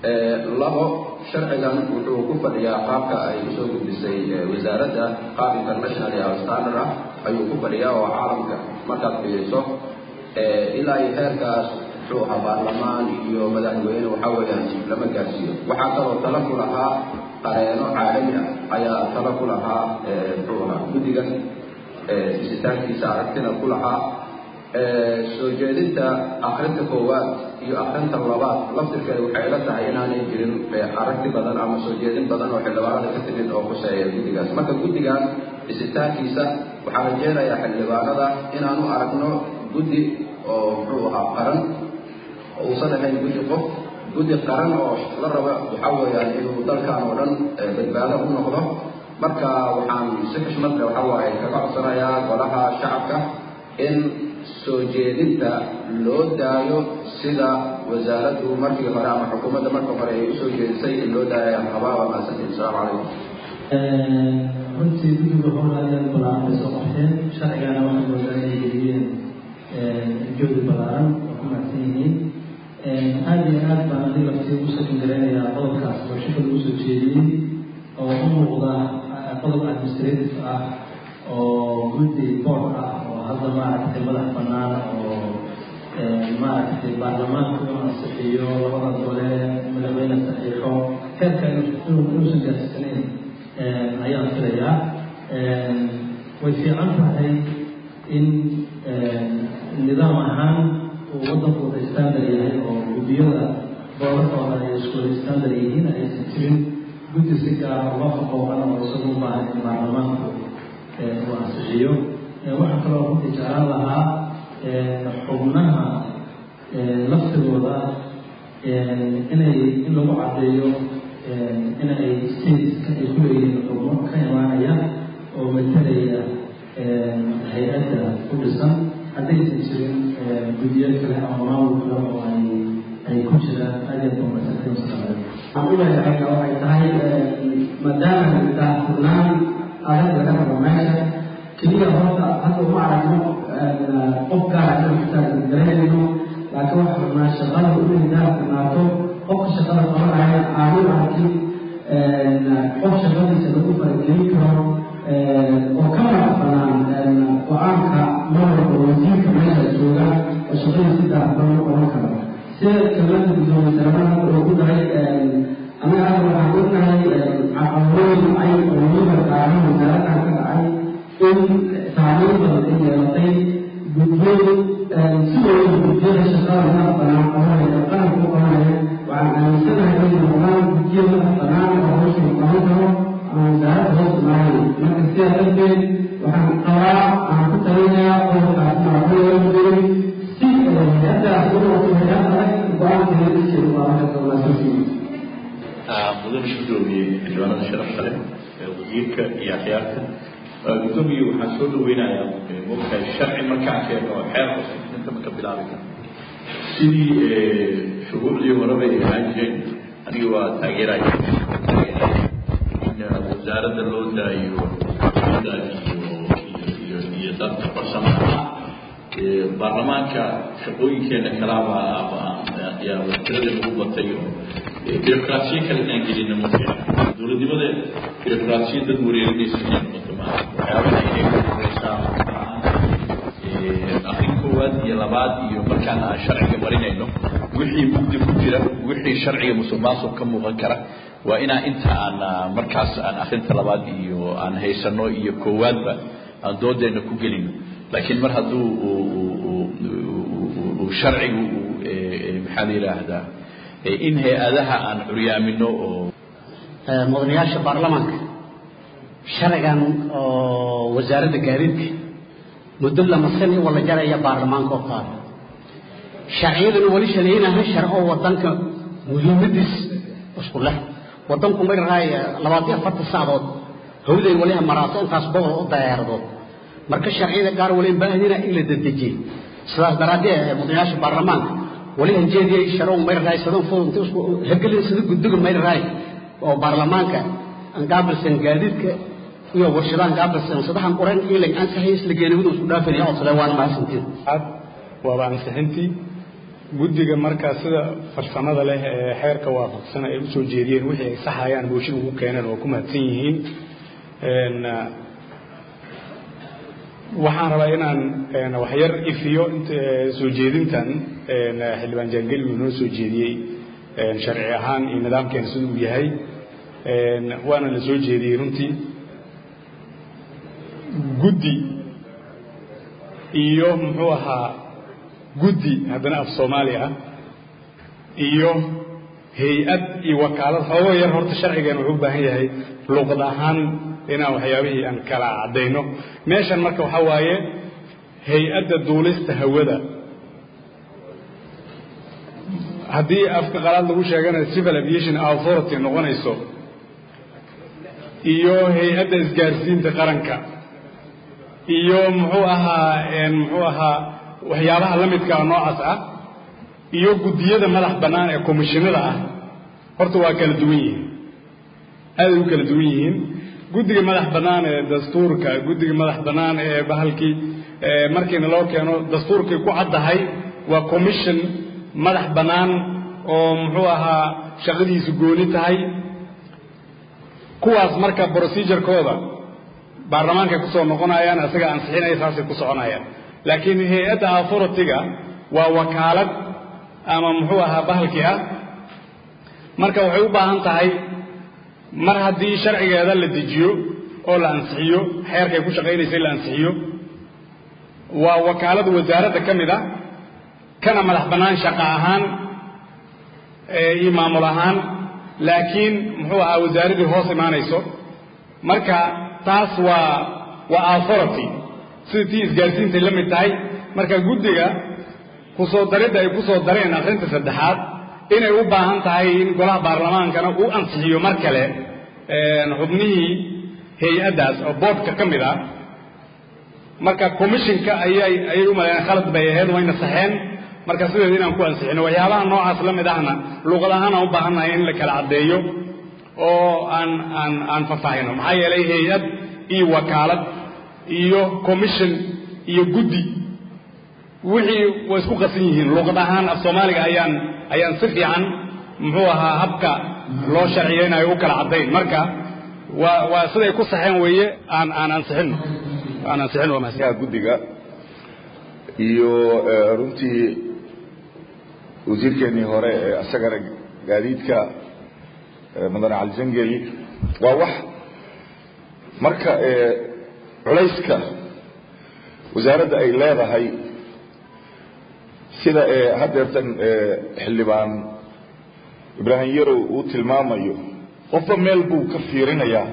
labo sharcigan wuxuu ku fadhiyaa qaabka ay usoo gudbisay wasaaradda qaab international iyo standard ah ayuu ku fadhiyaa oo caalamka markaad fiiriso ilaa iyo heerkaas muxuu ahaa baarlamaan iyo madaxweyne waxaa weeyaan lama gaarsiiyo waxaa kaloo tala ku lahaa qareeno caalami ah ayaa tala ku lahaa muxuu ahaa guddigan isitaankiisa aragtina ku lahaa soo jeedinta akrinta koowaad iyo akrinta labaad laftirkeeda waxay ila tahay inaanay jirin aragti badan ama soo jeedin badan oo xildhibaanada ka timid oo kuseeya guddigaas marka guddigan dhisitaankiisa waxaa rajeynayaa xildhibaanada inaanu aragno guddi oo muxuu ahaa qaran oo uusan ahayn guddi qof guddi qaran oo la raba waxaa weeyaan inuu dalkan oo dhan badbaado u noqdo marka waxaan si xushmad leh waxaa waaye kaga codsanayaa golaha shacabka in soo jeedinta loo daayo sida wasaaraddu markii hore ama xukuumadda markii hore ay usoo jeedisay in loo daayo qabaaba maasantiin asalaamu calaykum runtii guddiga howlaayaan balaaran bay soo qabteen sharcigana waxay moodaa inay geliyeen joodi balaaran oo ku macsan yihiin aada iyo aad baan aniga laftii ugu sakin garaynayaa qodobkaas oo shaka lagu soo jeediyey oo u muuqda qodob administrative ah oo guddi board ah oo hadda maaragtay madax bannaan oo maaragtay baarlamaanku inuu ansixiyo labada gole madaxweyne saxiixo heerka inuusan gaarsiisanayn ayaan filayaa way fiican tahay in nidaam ahaan uu waddanku wada standard yahay oo guddiyada boorarkooda ay isku wada standard yihiin aysan jirin guddi si gaara uga faqooqan oo isagu u baahan in baarlamaanku uu ansixiyo waxaa kaloo runtii jeclaan lahaa xubnaha laftigooda inay in lagu caddeeyo inay stateska ay ku leeyihiin xubno ka imaanaya oo matalaya hay-adda ku dhisan haddaysan jirin guddiyo kale ama maamul kale oo ay ay ku jiraan adeeg waxaan u leeyahay waxay tahay maadaama taa furnaan adag laga rabo meesha keliya horta hadda uma aragno qof gaara inaan xitaa garanayno laakiin waxaa rabnaa shaqada inay gaar furnaato qofka shaqada qabanaya aanu arkin qof shaqadiisa lagu faragelin karo oo ka madax banaan go-aanka marwalba wasiirka meesha jooga oo shaqada si daafban u qaban karo sida kelmada gudoomiye saramaha oo ku daray anaga hadda waxaan ognahay caqabadooyin ay oo weliba gaaran wasaaradan ka dhacay in saameyn badan ay yeelatay guddiyadu si waliba guddiyada shaqada madax banaan qabanaya qaranka u qabanaya waxaan aaminsanahay inay noqdaan guddiyo madax banaan oo hawsha qaban karo ama wasaaradda hoos imaanaya marka sidaa darteed waxaan qabaa aan ku talinayaa qodobkaas maakuleeyahay si hay-addaas u noqoto hay-ad adag go-aankeeda iskeeda qaadan karta walaasasiin mudane gudoomiye xildhibaanada sharafta leh wasiirka iyo axyaarta gudoomiye waxaan soo dhaweynayaa mogtahay sharci markaan keeno xeer cusub inta maka bilaabi kara sidii shuruucdii horeba ay ahaan jireen aniga waa taageeraya in wasaaradda loo daayo iyo iyo iyo dadka farsamada baarlamaanka shaqooyinkeena kalaaba yaa tirada lagu batay oo birokrasiyo kale inaan gelina ma fiicna dowladnimada birokrasiyo dad wareerinaysa inay noqoto ma waxyaabaha inay ku horeysaa akrin koowaad iyo labaad iyo markaan aan sharciga marinayno wixii mugdi ku jira wixii sharciga musuqmaasuq ka muuqan kara waa inaan inta aan markaas aan akrinta labaad iyo aan haysano iyo koowaadba aan doodeena ku gelino laakiin mar hadduu uu sharcigu maxaa la yidhaahdaa in hay-adaha aan curyaamino oo mudanayaasha baarlamaanka sharcigan oo wasaaradda gaadiidka muddo lama sani wala jaraya baarlamaanka oo qaada sharciyaduna weli shanaynaha sharco wadanka muhiimadiis isku leh wadanku ma raaya labaatan afartan saacadood hawday waliha maraaso intaas boqol u dayaaradood marka sharciyada gaar wali baahnina in la dedejiyo sidaas daraaddeed mudanayaasha baarlamaanka wali hanjeediyay sharow may raay sadan fudud isku hergelin sida guddiga may raay oo baarlamaanka aan gaabilsan gaadiidka iyo warshadahan gaabilsan sadaxan qoran ilan ansaxay isla geenawada isku dhaafaya oo sale waan maasantiin waaba ansixintii guddiga markaa sida farsamada leh ee xeerka waafaqsan ay usoo jeediyeen wixii ay saxayaan mooshin ugu keeneen waa ku mahadsan yihiin waxaan rabaa inaan waxyar ifiyo soo jeedintan xildhibaan jaangeli uu noo soo jeediyey sharci ahaan iyo nidaamkeena sida uu yahay waana la soo jeediyey runtii guddi iyo muxuu ahaa guddi haddana af soomaali ah iyo hay-ad iyo wakaalad xoogo yar horta sharcigan wuxuu u baahan yahay luuqad ahaan inaan waxyaabihii aan kala caddayno meeshan marka waxaa waaye hay-adda duulista hawada haddii afka qalaad lagu sheegana civil aviation authority noqonayso iyo hay-adda isgaarsiinta qaranka iyo muxuu ahaa muxuu ahaa waxyaabaha la midka ah noocaas ah iyo guddiyada madax bannaan ee komishinada ah horta waa kala duwan yihiin aaday u kala duwan yihiin guddiga madax bannaan ee dastuurka guddiga madax bannaan ee bahalkii markiina loo keeno dastuurkay ku caddahay waa commission madax bannaan oo muxuu ahaa shaqadiisu gooni tahay kuwaas marka procedurekooda baarlamaankay kusoo noqonayaan isaga ansixinaya saasay ku soconayaan laakiin hay-adda authority-ga waa wakaalad ama muxuu ahaa bahalkii ah marka waxay u baahan tahay mar haddii sharcigeeda la dejiyo oo la ansixiyo xeerkay ku shaqaynaysay la ansixiyo waa wakaalad wasaaradda ka mid ah kana madax bannaan shaqo ahaan iyo maamul ahaan laakiin muxuu ahaa wasaaraddii hoos imaanayso marka taas waa waa authority sida tii isgaarsiintay la mid tahay marka guddiga kusoo daridda ay ku soo dareen akhrinta saddexaad inay u baahan tahay in golaha baarlamaankana uu ansixiyo mar kale xubnihii hay-addaas oo boodhka ka mid ah marka commissionka ayay ayay u maleeyeen khalad bay ahayd wayna saxeen marka sideeda inaan ku ansixino waxyaabaha noocaas la mid ahna luuqad ahaan aan u baahannahay in la kala caddeeyo oo aan aan aan faahfaahino maxaa yeelay hay-ad iyo wakaalad iyo commission iyo guddi wixii way isku qasan yihiin luuqad ahaan af soomaaliga ayaan ayaan si fiican muxuu ahaa habka loo sharciyeynayo u kala caddayn marka waa waa siday ku saxeen weeye aan aan ansixino aan ansixino waa mahadsan guddiga iyo runtii wasiirkeennii hore ee isagana gaadiidka mudane cali zangeli waa wax marka culayska wasaaradda ay leedahay sida haddeertan xildhibaan ibraahim yarow uu tilmaamayo qofba meel buu ka fiirinayaa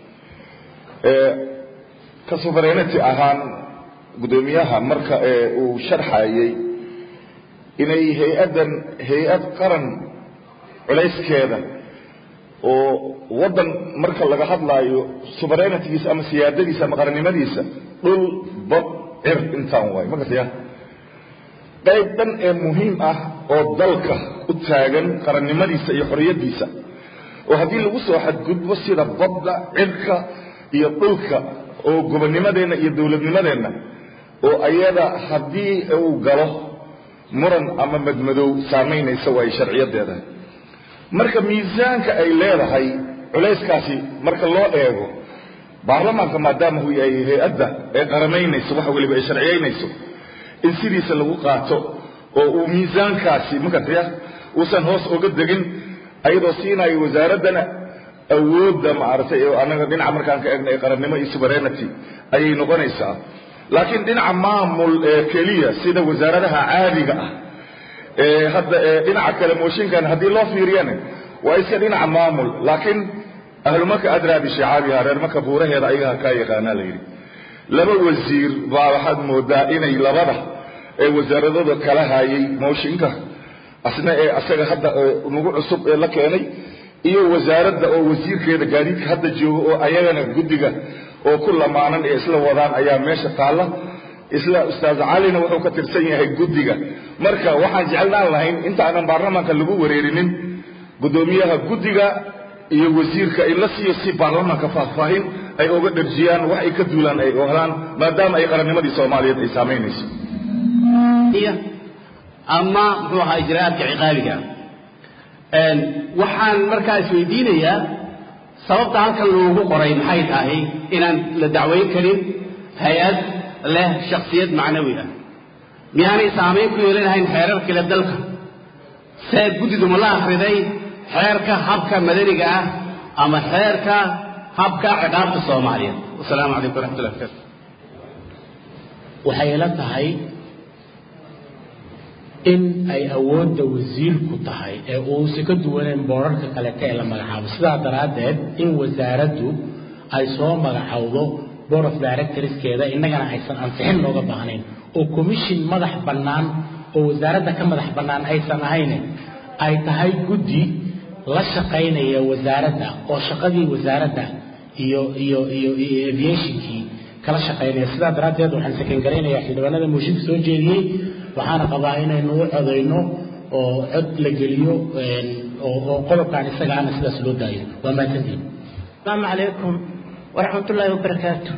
ka sovereignity ahaan guddoomiyaha marka uu sharxayey inay hay-addan hay-ad qaran culayskeeda oo waddan marka laga hadlaayo sovereignitigiisa ama siyaadadiisa ama qarannimadiisa dhul bad cir intaan waay ma gartaya qayb dhan ee muhiim ah oo dalka u taagan qarannimadiisa iyo xorriyaddiisa oo haddii lagu soo xadgudbo sida badda cirka iyo dhulka oo gobonnimadeenna iyo dowladnimadeenna oo ayada haddii uu galo muran ama madmadow saamaynaysa waayo sharciyadeeda marka miisaanka ay leedahay culayskaasi marka loo eego baarlamaanka maadaama uu yahay hay-adda ee qaramaynayso waxa weliba ay sharciyaynayso in sidiisa lagu qaato oo uu miisaankaasi magartaya uusan hoos oga degin ayadoo siinayo wasaaraddana awoodda maaragtay oo annaga dhinaca markaan ka eegna ee qarannimo iyo sovereignity ayay noqonaysaa laakiin dhinaca maamul ee keliya sida wasaaradaha caadiga ah ee hadda dhinaca kale mooshinkan haddii loo fiiriyana waa iska dhinaca maamul laakiin ahlumaka adraa bishicaabiha reer maka buuraheeda ayagaa kaa yaqaanaa la yidhi laba wasiir baa waxaad moodaa inay labada ee wasaaradooda kala hayay mooshinka asna ee asaga hadda nagu cusub ee la keenay iyo wasaaradda oo wasiirkeeda gaadiidka hadda jooga oo ayagana guddiga oo ku lamaanan ee isla wadaan ayaa meesha taalla isla ustaaz calina wuxuu ka tirsan yahay guddiga marka waxaan jecelnaan lahayn intaanan baarlamaanka lagu wareerinin guddoomiyaha guddiga iyo wasiirka in la siiyo si baarlamaanka faahfaahin ay oga dharjiyaan wax ay ka duulaan ay helaan maadaama ay qarannimadii soomaaliyeed ay saamaynayso ama muxuu ahaa ijraa'aadka ciqaabiga waxaan markaa isweydiinayaa sababta halkan loogu qoray maxay tahay inaan la dacweyn karin hay-ad leh shaksiyad macnawi ah miyaanay saamayn ku yeelanahayn xeerarkale dalka see guddidu ma la akhriday xeerka habka madaniga ah ama xeerka habka ciqaabta soomaaliyeed wasalaamu calaykum waraxmatullahi barakaatu waxay ila tahay in ay awoodda wasiirku tahay ee uusi ka duwaneen boorarka kalete ee la magacaabo sidaa daraaddeed in wasaaraddu ay soo magacowdo board of directorskeeda innagana aysan ansixin looga baahnayn oo commission madax bannaan oo wasaaradda ka madax bannaan aysan ahayne ay tahay guddi la shaqaynaya wasaaradda oo shaqadii wasaaradda iyo iyo iyo iyo aviationkii kala shaqaynaya sidaa daraaddeed waxaan sakangaraynayaa xildhibaanada mooshinka soo jeediyey waxaana qabaa inaynu u codayno oo cod la geliyo oo qodobkan isaga ana sidaas loo daayo waa mahadsantiin asalaamu calaykum waraxmatullaahi wabarakaatu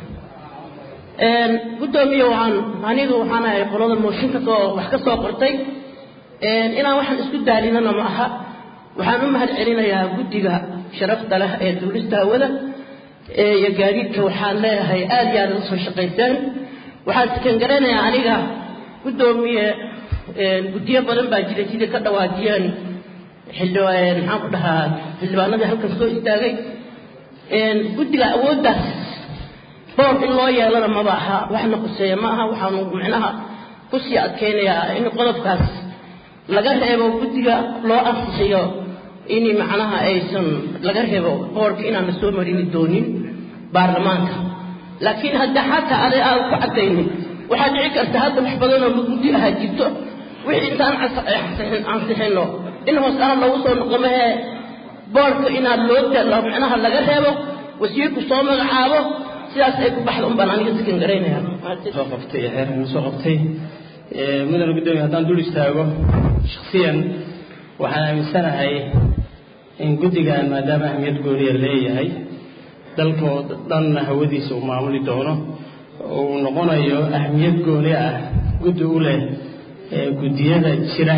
guddoomiye waxaan anigu waxaan ahay qolada mooshinka soo wax ka soo qortay inaan waxaan isku daalinana ma aha waxaan u mahad celinayaa guddiga sharafta leh ee duulista hawada iyo gaadiidka waxaan leeyahay aad iyo aad uga soo shaqayseen waxaan sakan garanayaa aniga guddoomiye guddiyo badan baa jira sidai ka dhawaajiyeen xildhibaan maxaan ku dhahaa xildhibaanadii halkan soo istaagay guddiga awooddaas boor in loo yeelana maba aha waxna quseeya ma aha waxaanu micnaha ku sii adkaynayaa in qodobkaas laga reebo guddiga loo ansixiyo in macnaha aysan laga reebo boorka inaan la soo marini doonin baarlamaanka laakiin hadda xataa aday aan ku caddaynin waxaa dhici karta hadda wax badanoo guddi ahaa jirto wixii intaan ansixino in hoos aha lagu soo noqo mahee boorka inaad loo dalo micnaha laga reebo wasiirku soo magacaabo sidaas ay ku baxda un baan aniga sakan garaynaya soo qabtay xeerkan soo qabtay mudane guddoomiye haddaan dul istaago shaksiyan waxaan aaminsanahay in guddigan maadaama ahmiyad gooniya leeyahay dalkoo dhanna hawadiisa uu maamuli doono uu noqonayo ahmiyad gooni ah guddi u leh guddiyada jira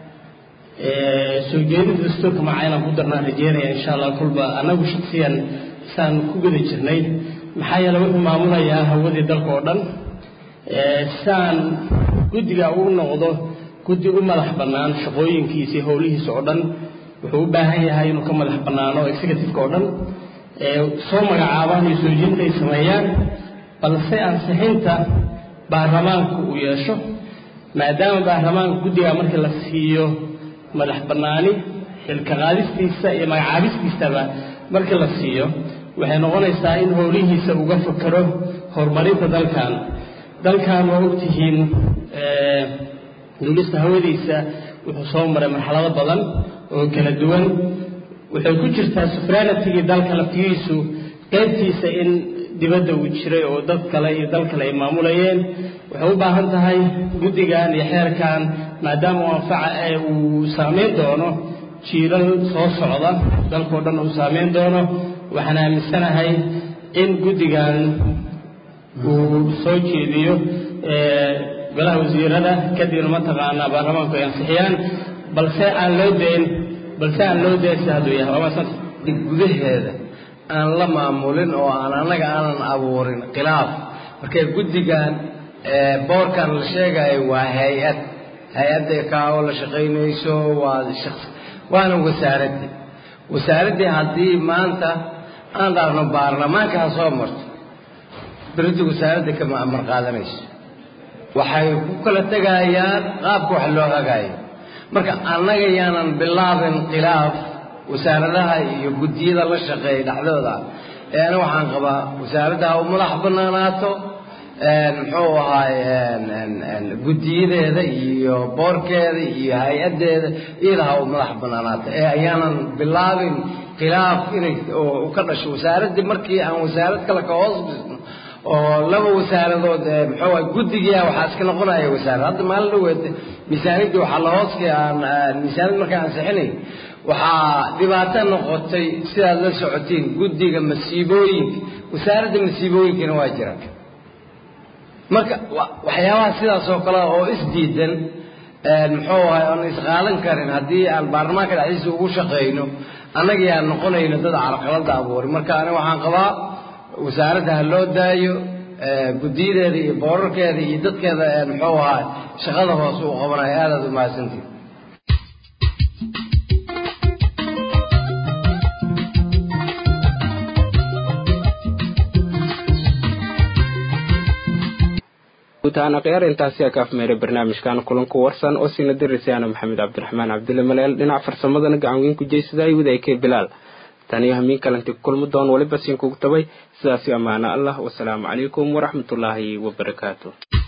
soo jeedinta dastuurka macaa inaan ku darnaan rajeynaya insha allah kulba annagu shaksiyan saan ku guda jirnay maxaa yeele wuxuu maamulayaa hawadii dalka oo dhan saan guddiga uu noqdo guddi u madax bannaan shaqooyinkiisa iyo howlihiisa oo dhan wuxuu u baahan yahay inuu ka madax bannaano executiveka oo dhan soo magacaabaan iyo soo jeedinta ay sameeyaan balse ansixinta baarlamaanku uu yeesho maadaama baarlamaanka guddiga markii la siiyo madax bannaani xilka qaadistiisa iyo magacaabistiisaba markii la siiyo waxay noqonaysaa in howlihiisa uga fakero horumarinta dalkan dalkan waa ogtihiin duulista hawadiisa wuxuu soo maray marxalado badan oo kala duwan waxay ku jirtaa sufraanitigii dalka laftigiisu qaybtiisa in dibadda uu jiray oo dad kale iyo dal kale ay maamulayeen waxay u baahan tahay guddigan iyo xeerkan maadaama uu anfaca ee uu saameyn doono jiilal soo socda dalkao dhan uu saameyn doono waxaan aaminsanahay in guddigan uu soo jeediyo golaha wasiirada kadibna mataqaanaa baarlamaanku ay ansixiyaan balse aan loo dayn balse aan loo dayn si hadduu yahay waa maasanta gudaheeda aan la maamulin oo aan annaga aanan abuurin khilaaf markay guddigan boorkan la sheegayo waa hay-ad hay-adda kaa oo la shaqaynayso waa shaqsi waana wasaaraddii wasaaraddii haddii maanta aan dhaarno baarlamaanka ha soo marto berida wasaaradda kama amar qaadanayso waxay ku kala tegayaan qaabka wax loo hagaayo marka annaga yaanan bilaabin khilaaf wasaaradaha iyo guddiyada la shaqeeya dhexdooda ee ana waxaan qabaa wasaaradda ha u madax bannaanaato muxuu ahaay guddiyadeeda iyo boorkeeda iyo hay-addeeda iyada ha u madax bannaanaato ee ayaanan bilaabin khilaaf inay u ka dhasho wasaaraddii markii aan wasaarad kale ka hoos dhisno oo laba wasaaradood muxuu ahay guddigia waxaa iska noqonaya wasaarad hadda maalin dhaweed miisaaniyaddii waxaa la hooskii aan miisaaniyad markaan ansixinay waxaa dhibaato noqotay sidaad la socotiin guddiga masiibooyinka wasaaradda masiibooyinkana waa jira marka waxyaabaha sidaas oo kale oo isdiidan muxuu ahay oon isqaadan karin haddii aan baarlamaanka dhexdiisa ugu shaqayno annagii aan noqonayno dad carqalada abuuri marka aniga waxaan qabaa wasaaradda ha loo daayo guddiyadeeda iyo boorarkeeda iyo dadkeeda muxuu ahay shaqada hoose u qabanayo aad aad u mahadsantihi guud ahaan akhyaar intaasi aka afmeeray barnaamijkan kulanku warsan oo siina dirisaana maxamed cabdiraxmaan cabdulle maleel dhinaca farsamadana gacan weyn ku jeysadaay wadaykee bilaal taniyo hamiin kalanti kulmi doon waliba siinkugu tabay sidaasi ammaano allah wasalaamu calaykum waraxmatullaahi wabarakaatu